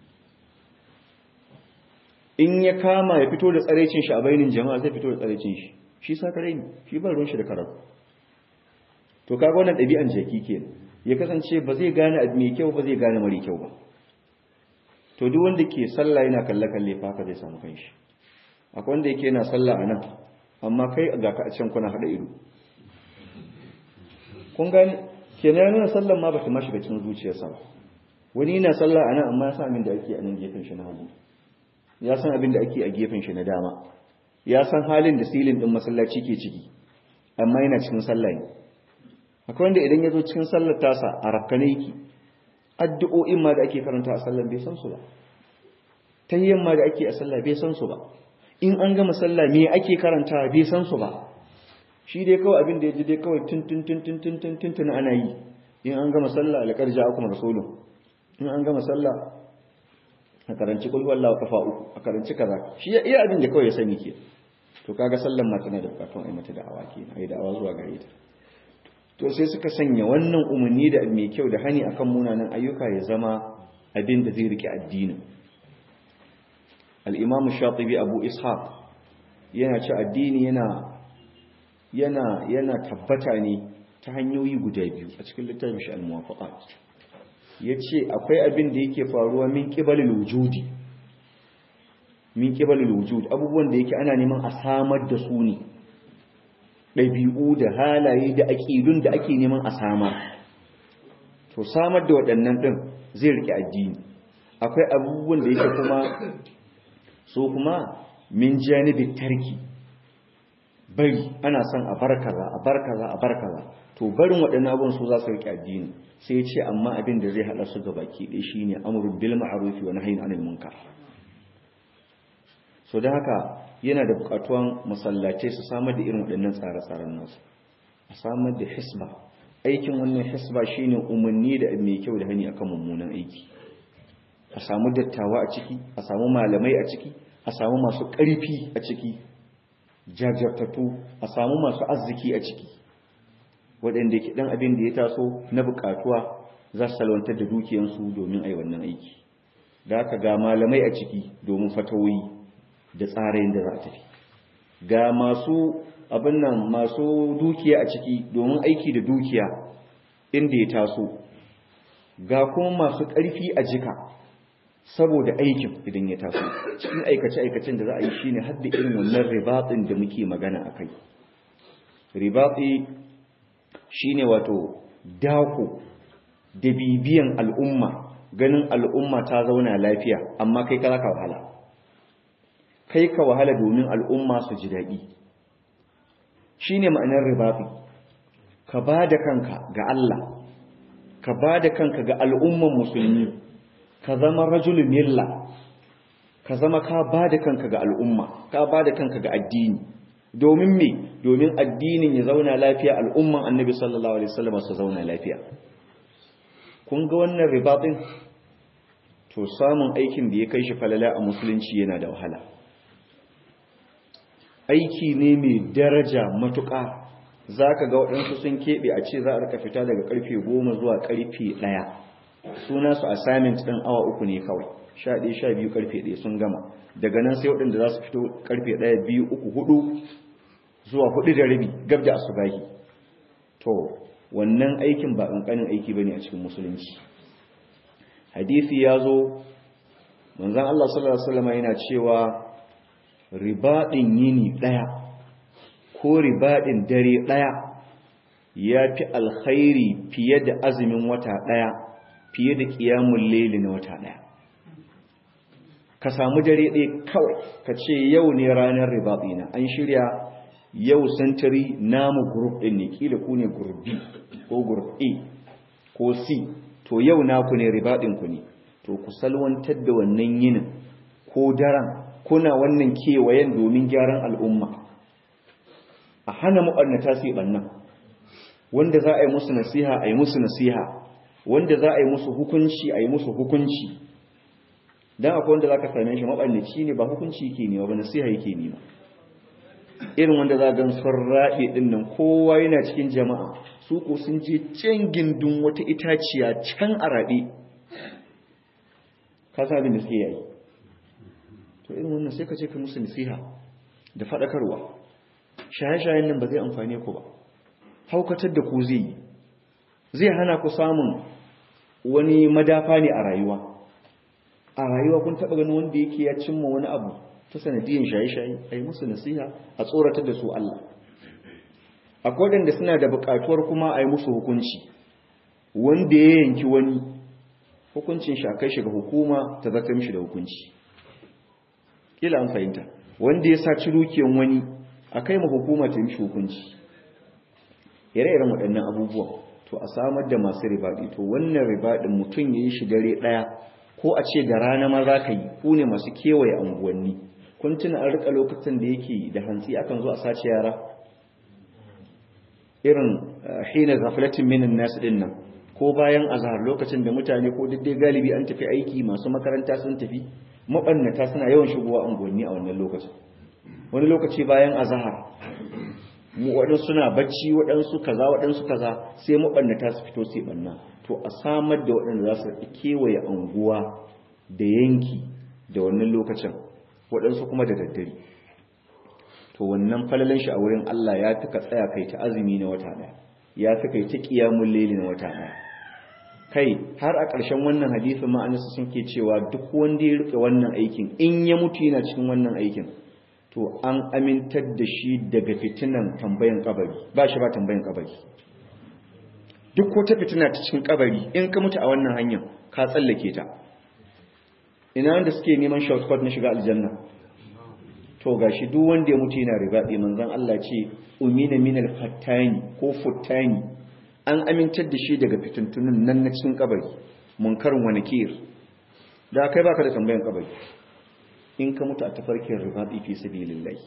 in ya kama ya fito da tsarecin shi a bainin jama'a zai fito da tsarecin shi shi sakare ne shi ba ruwan shi da karatu to kaga wannan ɗabi'an jaki kenan ya kasance ba zai gane abu mai kyau ba zai gane mara kyau ba to duk wanda ke sallah yana kalle kalle fa haka zai samu kanshi akwai wanda yake yana sallah anan amma kai ga ka a can kuna hada ido kun gane kenan ya nuna sallan ma ba ta mashi cikin zuciyarsa ba wani yana sallah anan amma ya san abin da ake a nan gefen shi na hagu ya san abin da ake a gefen shi na dama ya san halin da silin din masallaci ke ciki amma yana cikin sallah ne akwai wanda idan ya zo cikin sallar tasa a rakkane yake addu'o'in ma da ake karanta a sallar bai san su ba tahiyyan ma da ake a sallah bai san su ba in an gama sallah me ake karanta bai san su ba shi dai kawai abin da ya ji dai kawai tun tun tun tun tun tun tun ana yi in an gama sallah alƙar ja kuma rasulun in an gama sallah a karanci kulhu Allah kafa uku a karanci kaza shi ya iya abin da kawai ya sani ke to kaga sallan ma tana da bukatun ai mata da'awa ke ai da'awa zuwa gare ta to sai suka sanya wannan umarni da mai kyau da hani akan munanan ayyuka ya zama abin da zai rike addinin al-imam shatibi abu ishaq yana ci addini yana yana yana tabbata ne ta hanyoyi guda biyu a cikin littafin shi al-muwafaqat yace akwai abin da yake faruwa min qibalil wujudi min qibalil wujud abubuwan da yake ana neman a samar da su ne ɗabi'u da halaye da aƙidun da ake neman a samar to samar da waɗannan ɗin zai riƙe addini akwai abubuwan da yake kuma so kuma min janibin tarki bari ana son a bar kaza a bar kaza a bar kaza to barin waɗannan abubuwan su za su riƙe addini sai ce amma abin da zai haɗa su gaba ke ɗaya shine amrun bil ma'ruf wa nahyin anil munkar so da haka yana da bukatuwan masallatai su samar da irin waɗannan tsare-tsaren nasu a samar da hisba aikin wannan hisba shine umarni da mai kyau da hani akan mummunan aiki a samu dattawa a ciki a samu malamai a ciki a samu masu ƙarfi a ciki jajjartattu a samu masu arziki a ciki waɗanda ke ɗan abin da ya taso na bukatuwa za su salwantar da dukiyansu domin a yi wannan aiki da haka ga malamai a ciki domin fatawoyi da tsarayin da za a tafi ga masu abin nan masu dukiya a ciki domin aiki da dukiya inda ya taso ga kuma masu ƙarfi a jika saboda aikin idan ya taso cikin aikace-aikacen da za a yi shine har da irin wannan ribatsin da muke magana a kai ribatsi shine wato dako da bibiyan al'umma ganin al'umma ta zauna lafiya amma kai ka ka wahala kai ka wahala domin al'umma su ji daɗi shi ne ma'anar ribafi ka ba da kanka ga Allah ka ba da kanka ga al'umman musulmi ka zama rajulun milla ka zama ka ba da kanka ga al'umma ka ba da kanka ga addini domin me domin addinin ya zauna lafiya al'umman annabi sallallahu alaihi wasallam su zauna lafiya kun ga wannan ribatin to samun aikin da ya kai shi falala a musulunci yana da wahala aiki ne mai daraja matuƙa za ka ga waɗansu sun keɓe a ce za a rika fita daga ƙarfe goma zuwa ƙarfe ɗaya suna su assignment ɗin awa uku ne kawai sha ɗaya sha biyu ƙarfe ɗaya sun gama daga nan sai waɗanda za su fito ƙarfe ɗaya biyu uku hudu zuwa hudu da rabi gab da asubahi to wannan aikin ba ƙanƙanin aiki ba ne a cikin musulunci hadisi ya zo manzan Allah sallallahu Alaihi wasallam yana cewa ribaɗin yini ɗaya ko ribaɗin dare ɗaya ya fi alkhairi fiye da azumin wata ɗaya fiye da ƙiyamun laili na wata ɗaya ka samu dare ɗaya kawai ka ce yau ne ranar ribaɗina an shirya yau santiri namu group ɗin ne ƙila ku ne group B ko group A ko C to yau naku ne ribaɗinku ne to ku salwantar da wannan yinin ko daren kuna wannan kewayen domin gyaran al'umma a hana mu'annata su ɓannan wanda za a yi musu nasiha a yi musu nasiha wanda za a yi musu hukunci a yi musu hukunci don akwai wanda za ka same shi maɓannaci ne ba hukunci yake nema ba nasiha yake nema irin wanda za a gan sun raɗe ɗin nan kowa yana cikin jama'a su ko sun je can gindin wata itaciya can a raɗe ka sa abin da suke yayi to irin wannan sai ka ce ka musu nasiha da faɗakarwa shaye-shayen nan ba zai amfane ku ba haukatar da ku zai yi zai hana ku samun wani madafa ne a rayuwa a rayuwa kun taɓa ganin wanda yake ya cimma wani abu ta sanadiyyar shaye-shaye a yi musu nasiha a tsoratar da su Allah akwai waɗanda suna da buƙatuwar kuma a yi musu hukunci wanda ya yanki wani hukuncin shi a kai shi ga hukuma ta zaka mishi da hukunci kila an fahimta wanda ya saci dukiyan wani a kai ma hukuma ta mishi hukunci ire-iren waɗannan abubuwan to a samar da masu ribaɗi to wannan ribaɗin mutum ya yi shi dare ɗaya ko a ce da rana ma za ka yi ku ne masu kewaye unguwanni kun tuna an rika lokacin da yake da hantsi akan zo a sace yara irin hina gaflatin minin nasu din nan ko bayan azhar lokacin da mutane ko duk dai galibi an tafi aiki masu makaranta sun tafi mabannata suna yawan shigowa unguwanni a wannan lokacin wani lokaci bayan azhar mu waɗansu suna bacci waɗansu kaza waɗansu kaza sai mabannata su fito sai banna to a samar da waɗanda za su kewaye unguwa da yanki da wannan lokacin waɗansu kuma da daddare to wannan falalan shi a wurin Allah ya fi ka tsaya kai ta azumi na wata ɗaya ya fi kai ta ƙiyamun laili na wata ɗaya kai har a ƙarshen wannan hadisin ma annabi sun ke cewa duk wanda ya rike wannan aikin in ya mutu yana cikin wannan aikin to an amintar da shi daga fitinan tambayan kabari ba shi ba tambayan kabari duk wata fitina ta cikin kabari in ka mutu a wannan hanyar ka tsallake ta ina wanda suke neman shortcut na shiga aljanna to gashi duk wanda ya mutu yana ribaɗi manzon Allah ce umina minal fattani ko futtani an amintar da shi daga fitintunin nan na cikin kabari munkarin wani kir da kai baka da tambayan kabari in ka mutu a tafarkin ribaɗi fi sabilillah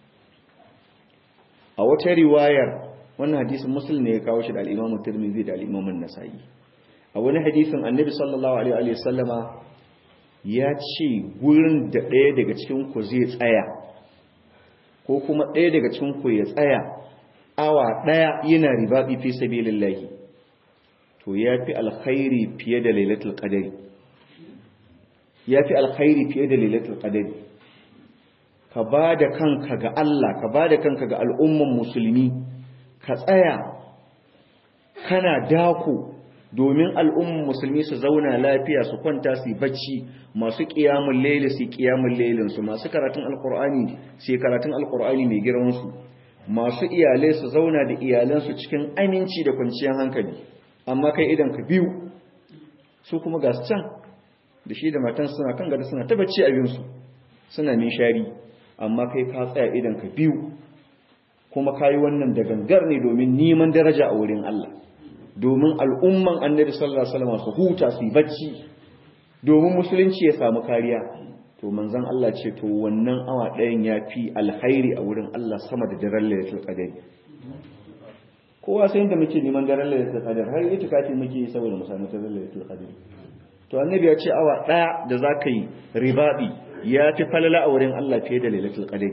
a wata riwayar wannan hadisin muslim ne ya kawo shi da al-Imam Tirmidhi da al-Imam An-Nasa'i a wani hadisin Annabi sallallahu alaihi wa sallama ya ce gurin da ɗaya daga cikin ku zai tsaya ko kuma ɗaya daga cikin ku ya tsaya awa ɗaya yana ribaɗi fi sabilillahi to ya fi alkhairi fiye da lailatul qadari ya fi alkhairi fiye da lailatul qadari ka ba da kanka ga Allah ka ba da kanka ga al'umman musulmi ka tsaya kana dako domin al'umman musulmi su zauna lafiya su kwanta su bacci masu ƙiyamun laili su ƙiyamun lailinsu masu karatun alƙur'ani su karatun alƙur'ani mai girmansu masu iyalai su zauna da iyalansu cikin aminci da kwanciyar hankali amma kai idan ka biyu su kuma ga su can da shi da matan suna kan gada suna ta bacci abinsu suna nishari amma kai ka tsaya idan ka biyu kuma ka yi wannan da gangar ne domin neman daraja a wurin Allah domin al'umman annabi sallallahu alaihi wasallam su huta su yi bacci domin musulunci ya samu kariya to manzon Allah ce to wannan awa ɗayan ya fi alkhairi a wurin Allah sama da daren lailatul qadr kowa sai da muke neman daren lailatul qadr har yi tukafi muke saboda mu samu daren lailatul qadr to annabi ya ce awa ɗaya da zaka yi ribabi ya fi falala a wurin Allah fiye da lailatul qadr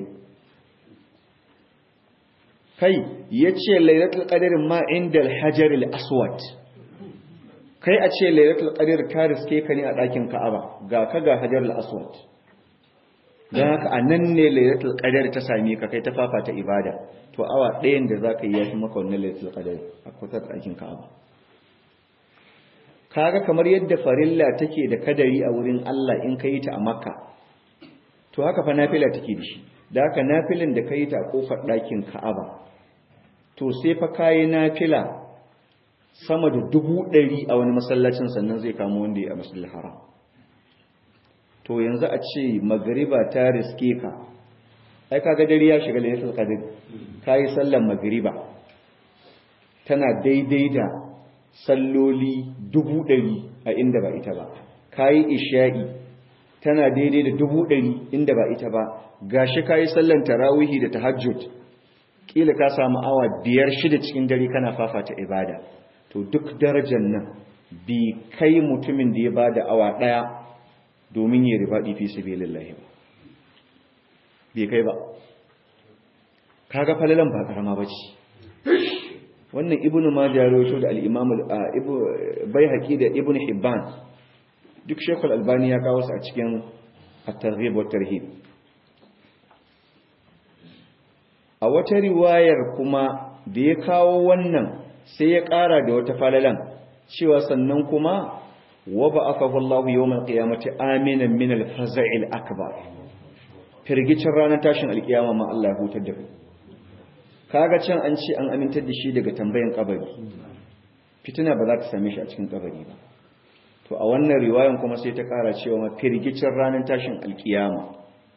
kai ya ce lailatul qadarin ma inda alhajaril aswad kai a ce lailatul qadir ka riske ka ne a ɗakin ka'aba ga ka ga hajarul aswad don haka a nan ne lailatul qadar ta same ka kai ta fafata ibada to awa ɗayan da za ka yi ya fi maka wannan lailatul qadar a kusa da ɗakin ka'aba kaga kamar yadda farilla take da kadari a wurin Allah in ka yi ta a makka to haka fa nafila take da shi da haka nafilin da ka yi ta a kofar ɗakin ka'aba to sai fa kayi nafila sama da dubu ɗari a wani masallacin sannan zai kamo wanda ya a masallin haram to yanzu a ce magariba ta riske ka ai kaga dare ya shiga lailatul qadr kai sallar magariba tana daidai da salloli dubu ɗari a inda ba ita ba kai isha'i tana daidai da dubu ɗari inda ba ita ba gashi kai sallar tarawihi da tahajjud kila ka samu awa biyar shida cikin dare kana fafata ibada to duk darajar nan bi kai mutumin da ya bada awa ɗaya domin yi ribaɗi fi sabilillahi ba bai kai ba kaga falalan ba karama bace wannan ibnu majah rawaito da al-imam al-baihaqi da ibnu hibban duk shekul albani ya kawo su a cikin at-targhib wa tarhib a wata riwayar kuma da ya kawo wannan sai ya ƙara da wata falalan cewa sannan kuma wa ba'athahu Allahu yawmal qiyamati aminan min al-faza'il akbar firgicin ranar tashin alkiyama ma Allah ya hutar da kai kaga can an ce an amintar da shi daga tambayan kabari fitina ba za ta same shi a cikin kabari ba to a wannan riwayan kuma sai ta kara cewa ma firgicin ranar tashin alkiyama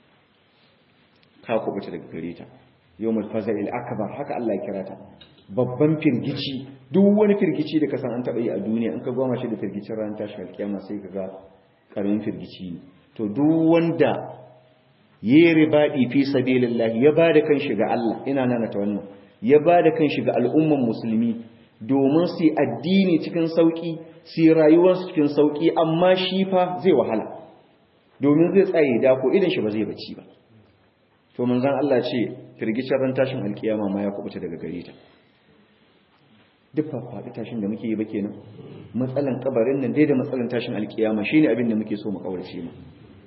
ka kubuta daga gare ta yawmul faza'il akbar haka Allah ya kira ta babban firgici duk wani firgici da ka san an taba yi a duniya in ka goma shi da firgicin ranar tashin alkiyama sai ka ga karamin firgici ne to duk wanda yi ribaɗi fi sabilillah ya ba da kanshi ga Allah ina nana ta wannan ya ba da kanshi ga al'umman musulmi domin su addini cikin sauƙi su rayuwarsu cikin sauƙi amma shi fa zai wahala domin zai tsaye da ko idan shi ba zai bacci ba to manzon Allah ce firgicin ran tashin alkiyama ma ya kubuta daga gare ta duk faɗi tashin da muke yi ba kenan matsalan kabarin nan dai da matsalan tashin alkiyama shine abin da muke so mu kaurace mu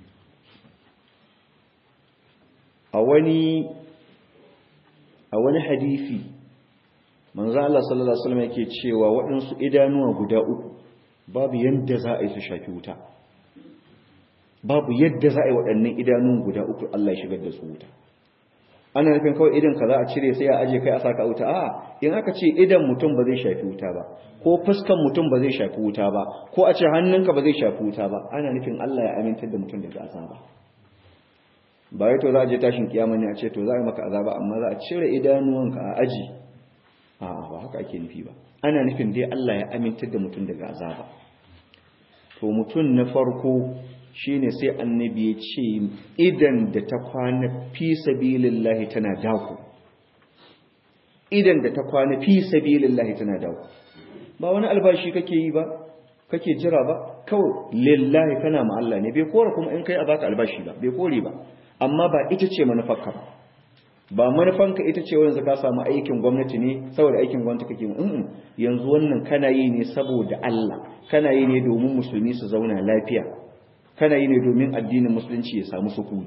a wani a wani hadisi manzo Allah sallallahu alaihi wasallam yake cewa waɗansu idanuwa guda uku babu yadda za a yi su shafi wuta babu yadda za a yi waɗannan idanun guda uku Allah ya shigar da su wuta ana nufin kawai idan ka za a cire sai a aje kai a saka wuta a in aka ce idan mutum ba zai shafi wuta ba ko fuskan mutum ba zai shafi wuta ba ko a ce hannunka ba zai shafi wuta ba ana nufin Allah ya amintar da mutum daga azaba ba wai to za a je tashin kiyama ne a ce to za a yi maka azaba amma za a cire idanuwanka a aji a ba haka ake nufi ba ana nufin dai Allah ya amintar da mutum daga azaba to mutum na farko shine sai annabi ya ce idan da ta kwana fi sabilillahi tana dako idan da ta kwana fi sabilillahi tana dako ba wani albashi kake yi ba kake jira ba kawai lillahi kana ma Allah ne bai kore kuma in kai a baka albashi ba bai kore ba amma ba ita ce manufarka ba ba manufanka ita ce wanda ka samu aikin gwamnati ne saboda aikin gwamnati kake mu mm yanzu wannan kana yi ne saboda Allah kana yi ne domin musulmi su zauna lafiya kana yi ne domin addinin musulunci ya samu sukuni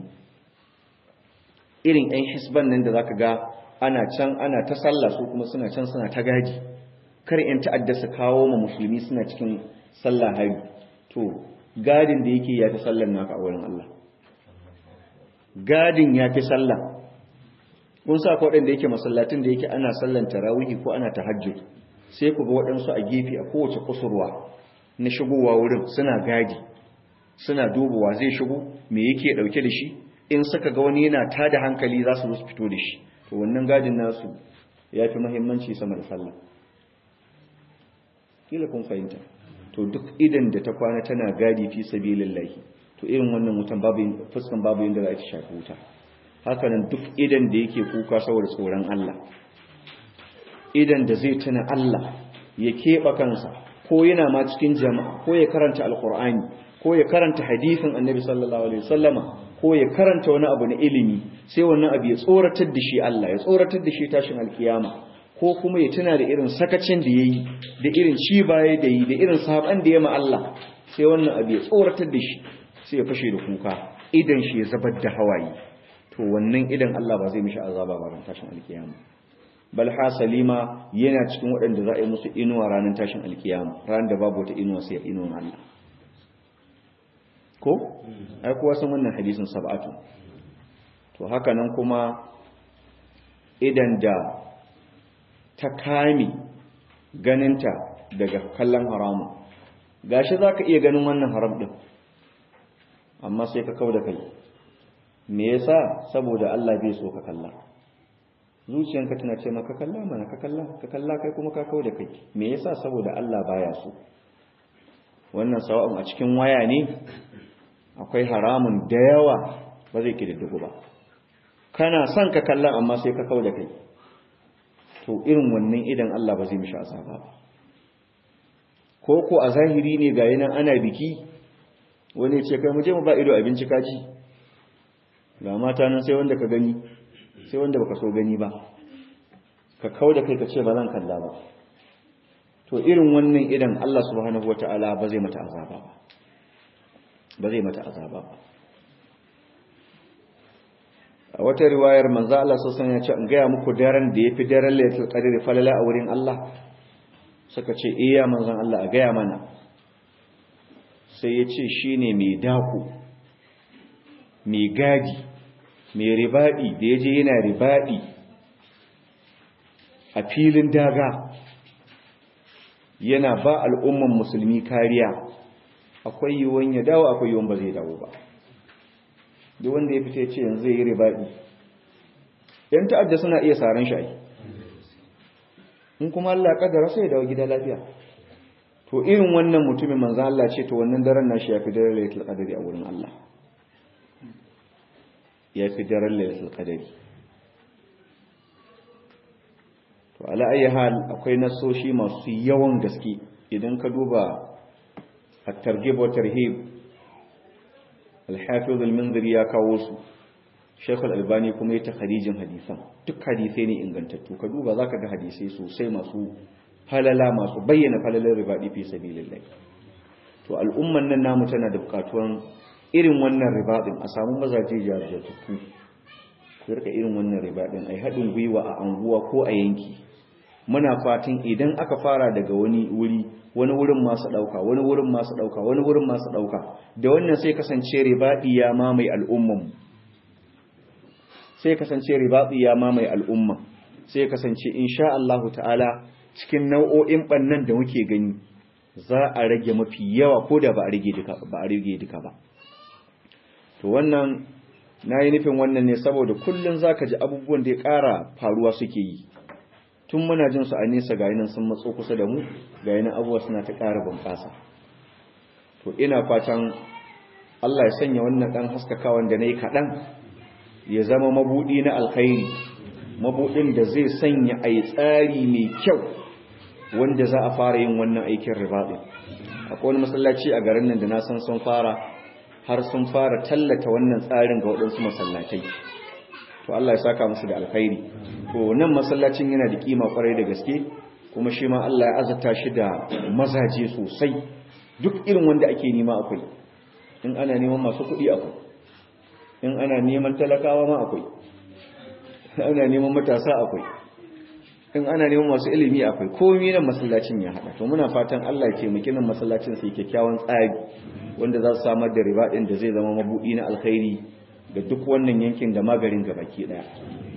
irin ɗan hisban nan da zaka ga ana can ana ta sallah su kuma suna can suna ta gaji kar in ta'adda su kawo ma musulmi suna cikin sallah hari to gadin da yake ya fi sallar naka a wurin Allah gadin ya fi sallah kun sa ko waɗanda yake masallatin da yake ana sallan tarawihi ko ana tahajjud sai ku ga waɗansu a gefe a kowace kusurwa na shigowa wurin suna gadi suna dubawa zai shigo me yake ɗauke da shi in suka ga wani yana tada hankali za su zo su fito da shi to wannan gadin nasu ya fi muhimmanci sama da sallah kila kun fahimta to duk idan da ta kwana tana gadi fi sabilillahi to irin wannan wutan babu fuskan babu yanda za a ci shafi wuta haka nan duk idan da yake kuka saboda tsoron Allah idan da zai tuna Allah ya keɓa kansa ko yana ma cikin jama'a ko ya karanta alkur'ani ko ya karanta hadisin annabi sallallahu alaihi wasallama ko ya karanta wani abu na ilimi sai wannan abu ya tsoratar da shi Allah ya tsoratar da shi tashin alkiyama ko kuma ya tuna da irin sakacin da yayi da irin ci baya da yi da irin saban da ya ma Allah sai wannan abu ya tsoratar da shi sai ya fashe da kuka idan shi ya zabar da hawaye to wannan idan Allah ba zai mishi azaba ba ran tashin alkiyama bal hasalima yana cikin waɗanda za a yi musu inuwa ranar tashin alkiyama ranar da babu wata inuwa sai inuwan Allah ko ai kuwa san wannan hadisin sab'atu to haka nan kuma idan da ta kame ganinta daga kallon haramun gashi za ka iya ganin wannan haram ɗin amma sai ka kau da kai me yasa saboda Allah bai so ka kalla zuciyanka tana ce maka kalla mana ka kalla ka kalla kai kuma ka kau da kai me yasa saboda Allah baya so wannan sawa'un a cikin waya ne akwai haramun da yawa ba zai kididdigu ba kana son ka kalla amma sai ka kau da kai to irin wannan idan Allah ba zai mishi azaba ba ko ko a zahiri ne ga yanan ana biki wani ce kai mu je mu ba ido abinci kaji ga mata nan sai wanda ka gani sai wanda baka so gani ba ka kau da kai ka ce ba zan kalla ba to irin wannan idan Allah subhanahu wataala ba zai mata azaba ba ba zai mata azaba ba a wata riwayar manzo Allah sosan ya ce in gaya muku daren da yafi daren lailatul qadri falala a wurin Allah suka ce iya manzon Allah a gaya mana sai ya ce shine mai daku mai gadi mai ribadi da yaje yana ribadi a filin daga yana ba al'umman musulmi kariya akwai yiwuwan ya dawo akwai yiwuwan ba zai dawo ba duk wanda ya fita ya ce yanzu zai yi ribaɗi yan ta'adda suna iya saran shayi in kuma Allah ya kaddara sai ya dawo gida lafiya to irin wannan mutumin manzo Allah ce to wannan daren nashi ya fi daren lailatul qadari a wurin Allah ya fi daren lailatul qadari to ala ayi hal akwai nasoshi masu yawan gaske idan ka duba at-targhib wa tarhib al-hafiz al-munziri ya kawo su Sheikh al-Albani kuma ya takharijin hadisan duk hadisai ne ingantattu ka duba zaka ga hadisai sosai masu halala masu bayyana falalar ribadi fi sabilillah to al'umman nan namu tana da bukatuwan irin wannan ribadin a samu mazaje jajjatu ku rika irin wannan ribadin ai hadin gwiwa a anguwa ko a yanki muna fatan idan aka fara daga wani wuri wani wurin masu dauka wani wurin masu dauka wani wurin masu dauka da wannan sai kasance ribadi ya mamaye al'umman sai kasance ribadi ya mamaye al'umma sai kasance insha Allah ta'ala cikin nau'o'in bannan da muke gani za a rage mafi yawa ko da ba a rage duka ba a rage duka ba to wannan nayi nufin wannan ne saboda kullun zaka ji abubuwan da ya ƙara faruwa suke yi tun muna jin su a nesa ga yanan sun matso kusa da mu ga yanan abubuwa suna ta ƙara bunƙasa to ina fatan Allah ya sanya wannan ɗan haskakawan da na yi kaɗan ya zama mabuɗi na alkhairi mabuɗin da zai sanya a yi tsari mai kyau wanda za a fara yin wannan aikin ribaɗin akwai wani masallaci a garin nan da na san sun fara har sun fara tallata wannan tsarin ga waɗansu masallatai to Allah ya saka musu da alkhairi to nan masallacin yana da kima kwarai da gaske kuma shi ma Allah ya azata shi da mazaje sosai duk irin wanda ake nema akwai in ana neman masu kuɗi akwai in ana neman talakawa ma akwai ana neman matasa akwai in ana neman masu ilimi akwai komai nan masallacin ya hada to muna fatan Allah ya taimaki nan masallacin sai kyakkyawan tsari wanda za su samar da riba din da zai zama mabudi na alkhairi ga duk wannan yankin da magarin gabaki daya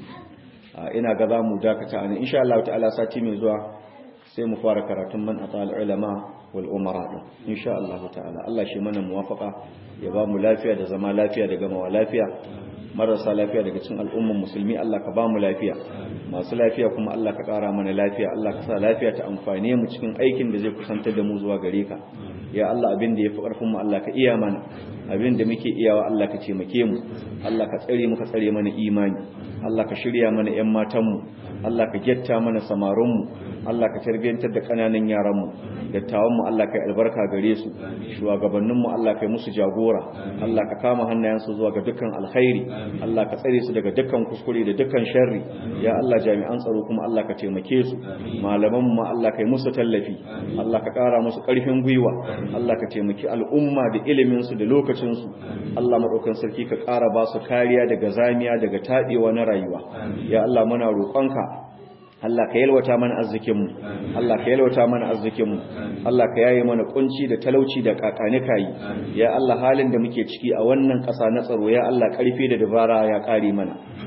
ina ga za mu dakata ana insha Allah ta'ala sati mai zuwa sai mu fara karatun man atal ulama wal umara din insha Allah ta'ala Allah shi mana muwafaqa ya ba mu lafiya da zama lafiya da gamawa lafiya marasa lafiya daga cikin al'umman musulmi Allah ka ba mu lafiya masu lafiya kuma Allah ka ƙara mana lafiya Allah ka sa lafiya ta amfane mu cikin aikin da zai kusantar da mu zuwa gare ka ya Allah abin da yafi ƙarfin mu Allah ka iya mana abin da muke iyawa Allah ka taimake mu Allah ka tsare mu ka tsare mana imani Allah ka shirya mana ƴan matan mu Allah ka getta mana samarun mu Allah ka tarbiyantar da kananan yaran mu dattawan mu Allah ka albarka gare su shugabannin mu Allah ka yi musu jagora Allah ka kama hannayensu zuwa ga dukkan alkhairi Allah ka tsare su daga dukkan kuskure da dukkan sharri ya Allah jami'an tsaro kuma Allah ka taimake su malaman mu Allah ka yi musu tallafi Allah ka kara musu karfin gwiwa Allah ka taimaki al'umma da ilimin su da lokacin su Allah madaukan sarki ka kara ba su kariya daga zamiya daga tadewa na rayuwa ya Allah muna roƙonka Allah ka yalwata mana arzikinmu Allah ka yalwata mana arzikinmu Allah ka yaye mana kunci da talauci da kakane kai ya Allah halin da muke ciki a wannan ƙasa na tsaro ya Allah karfi da dabara ya kare mana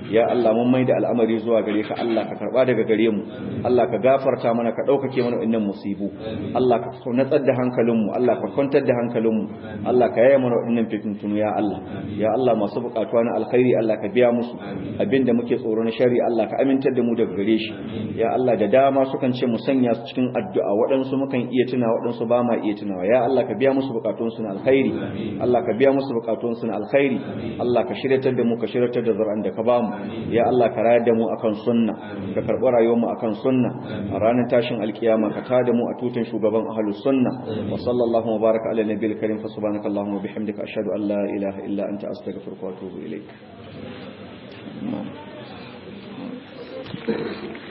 ya Allah mun maida al'amari zuwa gare ka Allah ka karba daga gare mu Allah ka gafarta mana ka daukake mana wannan musibu Allah ka natsar da hankalin mu Allah ka kwantar da hankalin mu Allah ka yaya mana wannan fitintunu ya Allah ya Allah masu bukatuwa na alkhairi Allah ka biya musu abinda muke tsoro na shari Allah ka amintar da mu daga gare shi ya Allah da dama sukan ce mu sanya su cikin addu'a waɗansu mukan iya tuna waɗansu ba ma iya tunawa ya Allah ka biya musu bukatunsu na alkhairi Allah ka biya musu bukatunsu na alkhairi Allah ka shiryatar da mu ka shiryatar da zur'an da ka bamu ya Allah ka rayar da mu akan sunna ka karɓi rayuwar mu akan sunna a ranar tashin alkiyama ka tada mu a tutan shugaban ahlus sunna wa sallallahu wa baraka ala nabiyil karim fa subhanaka allahumma wa bihamdika ashhadu an la ilaha illa anta astaghfiruka wa atubu ilayk Thank you.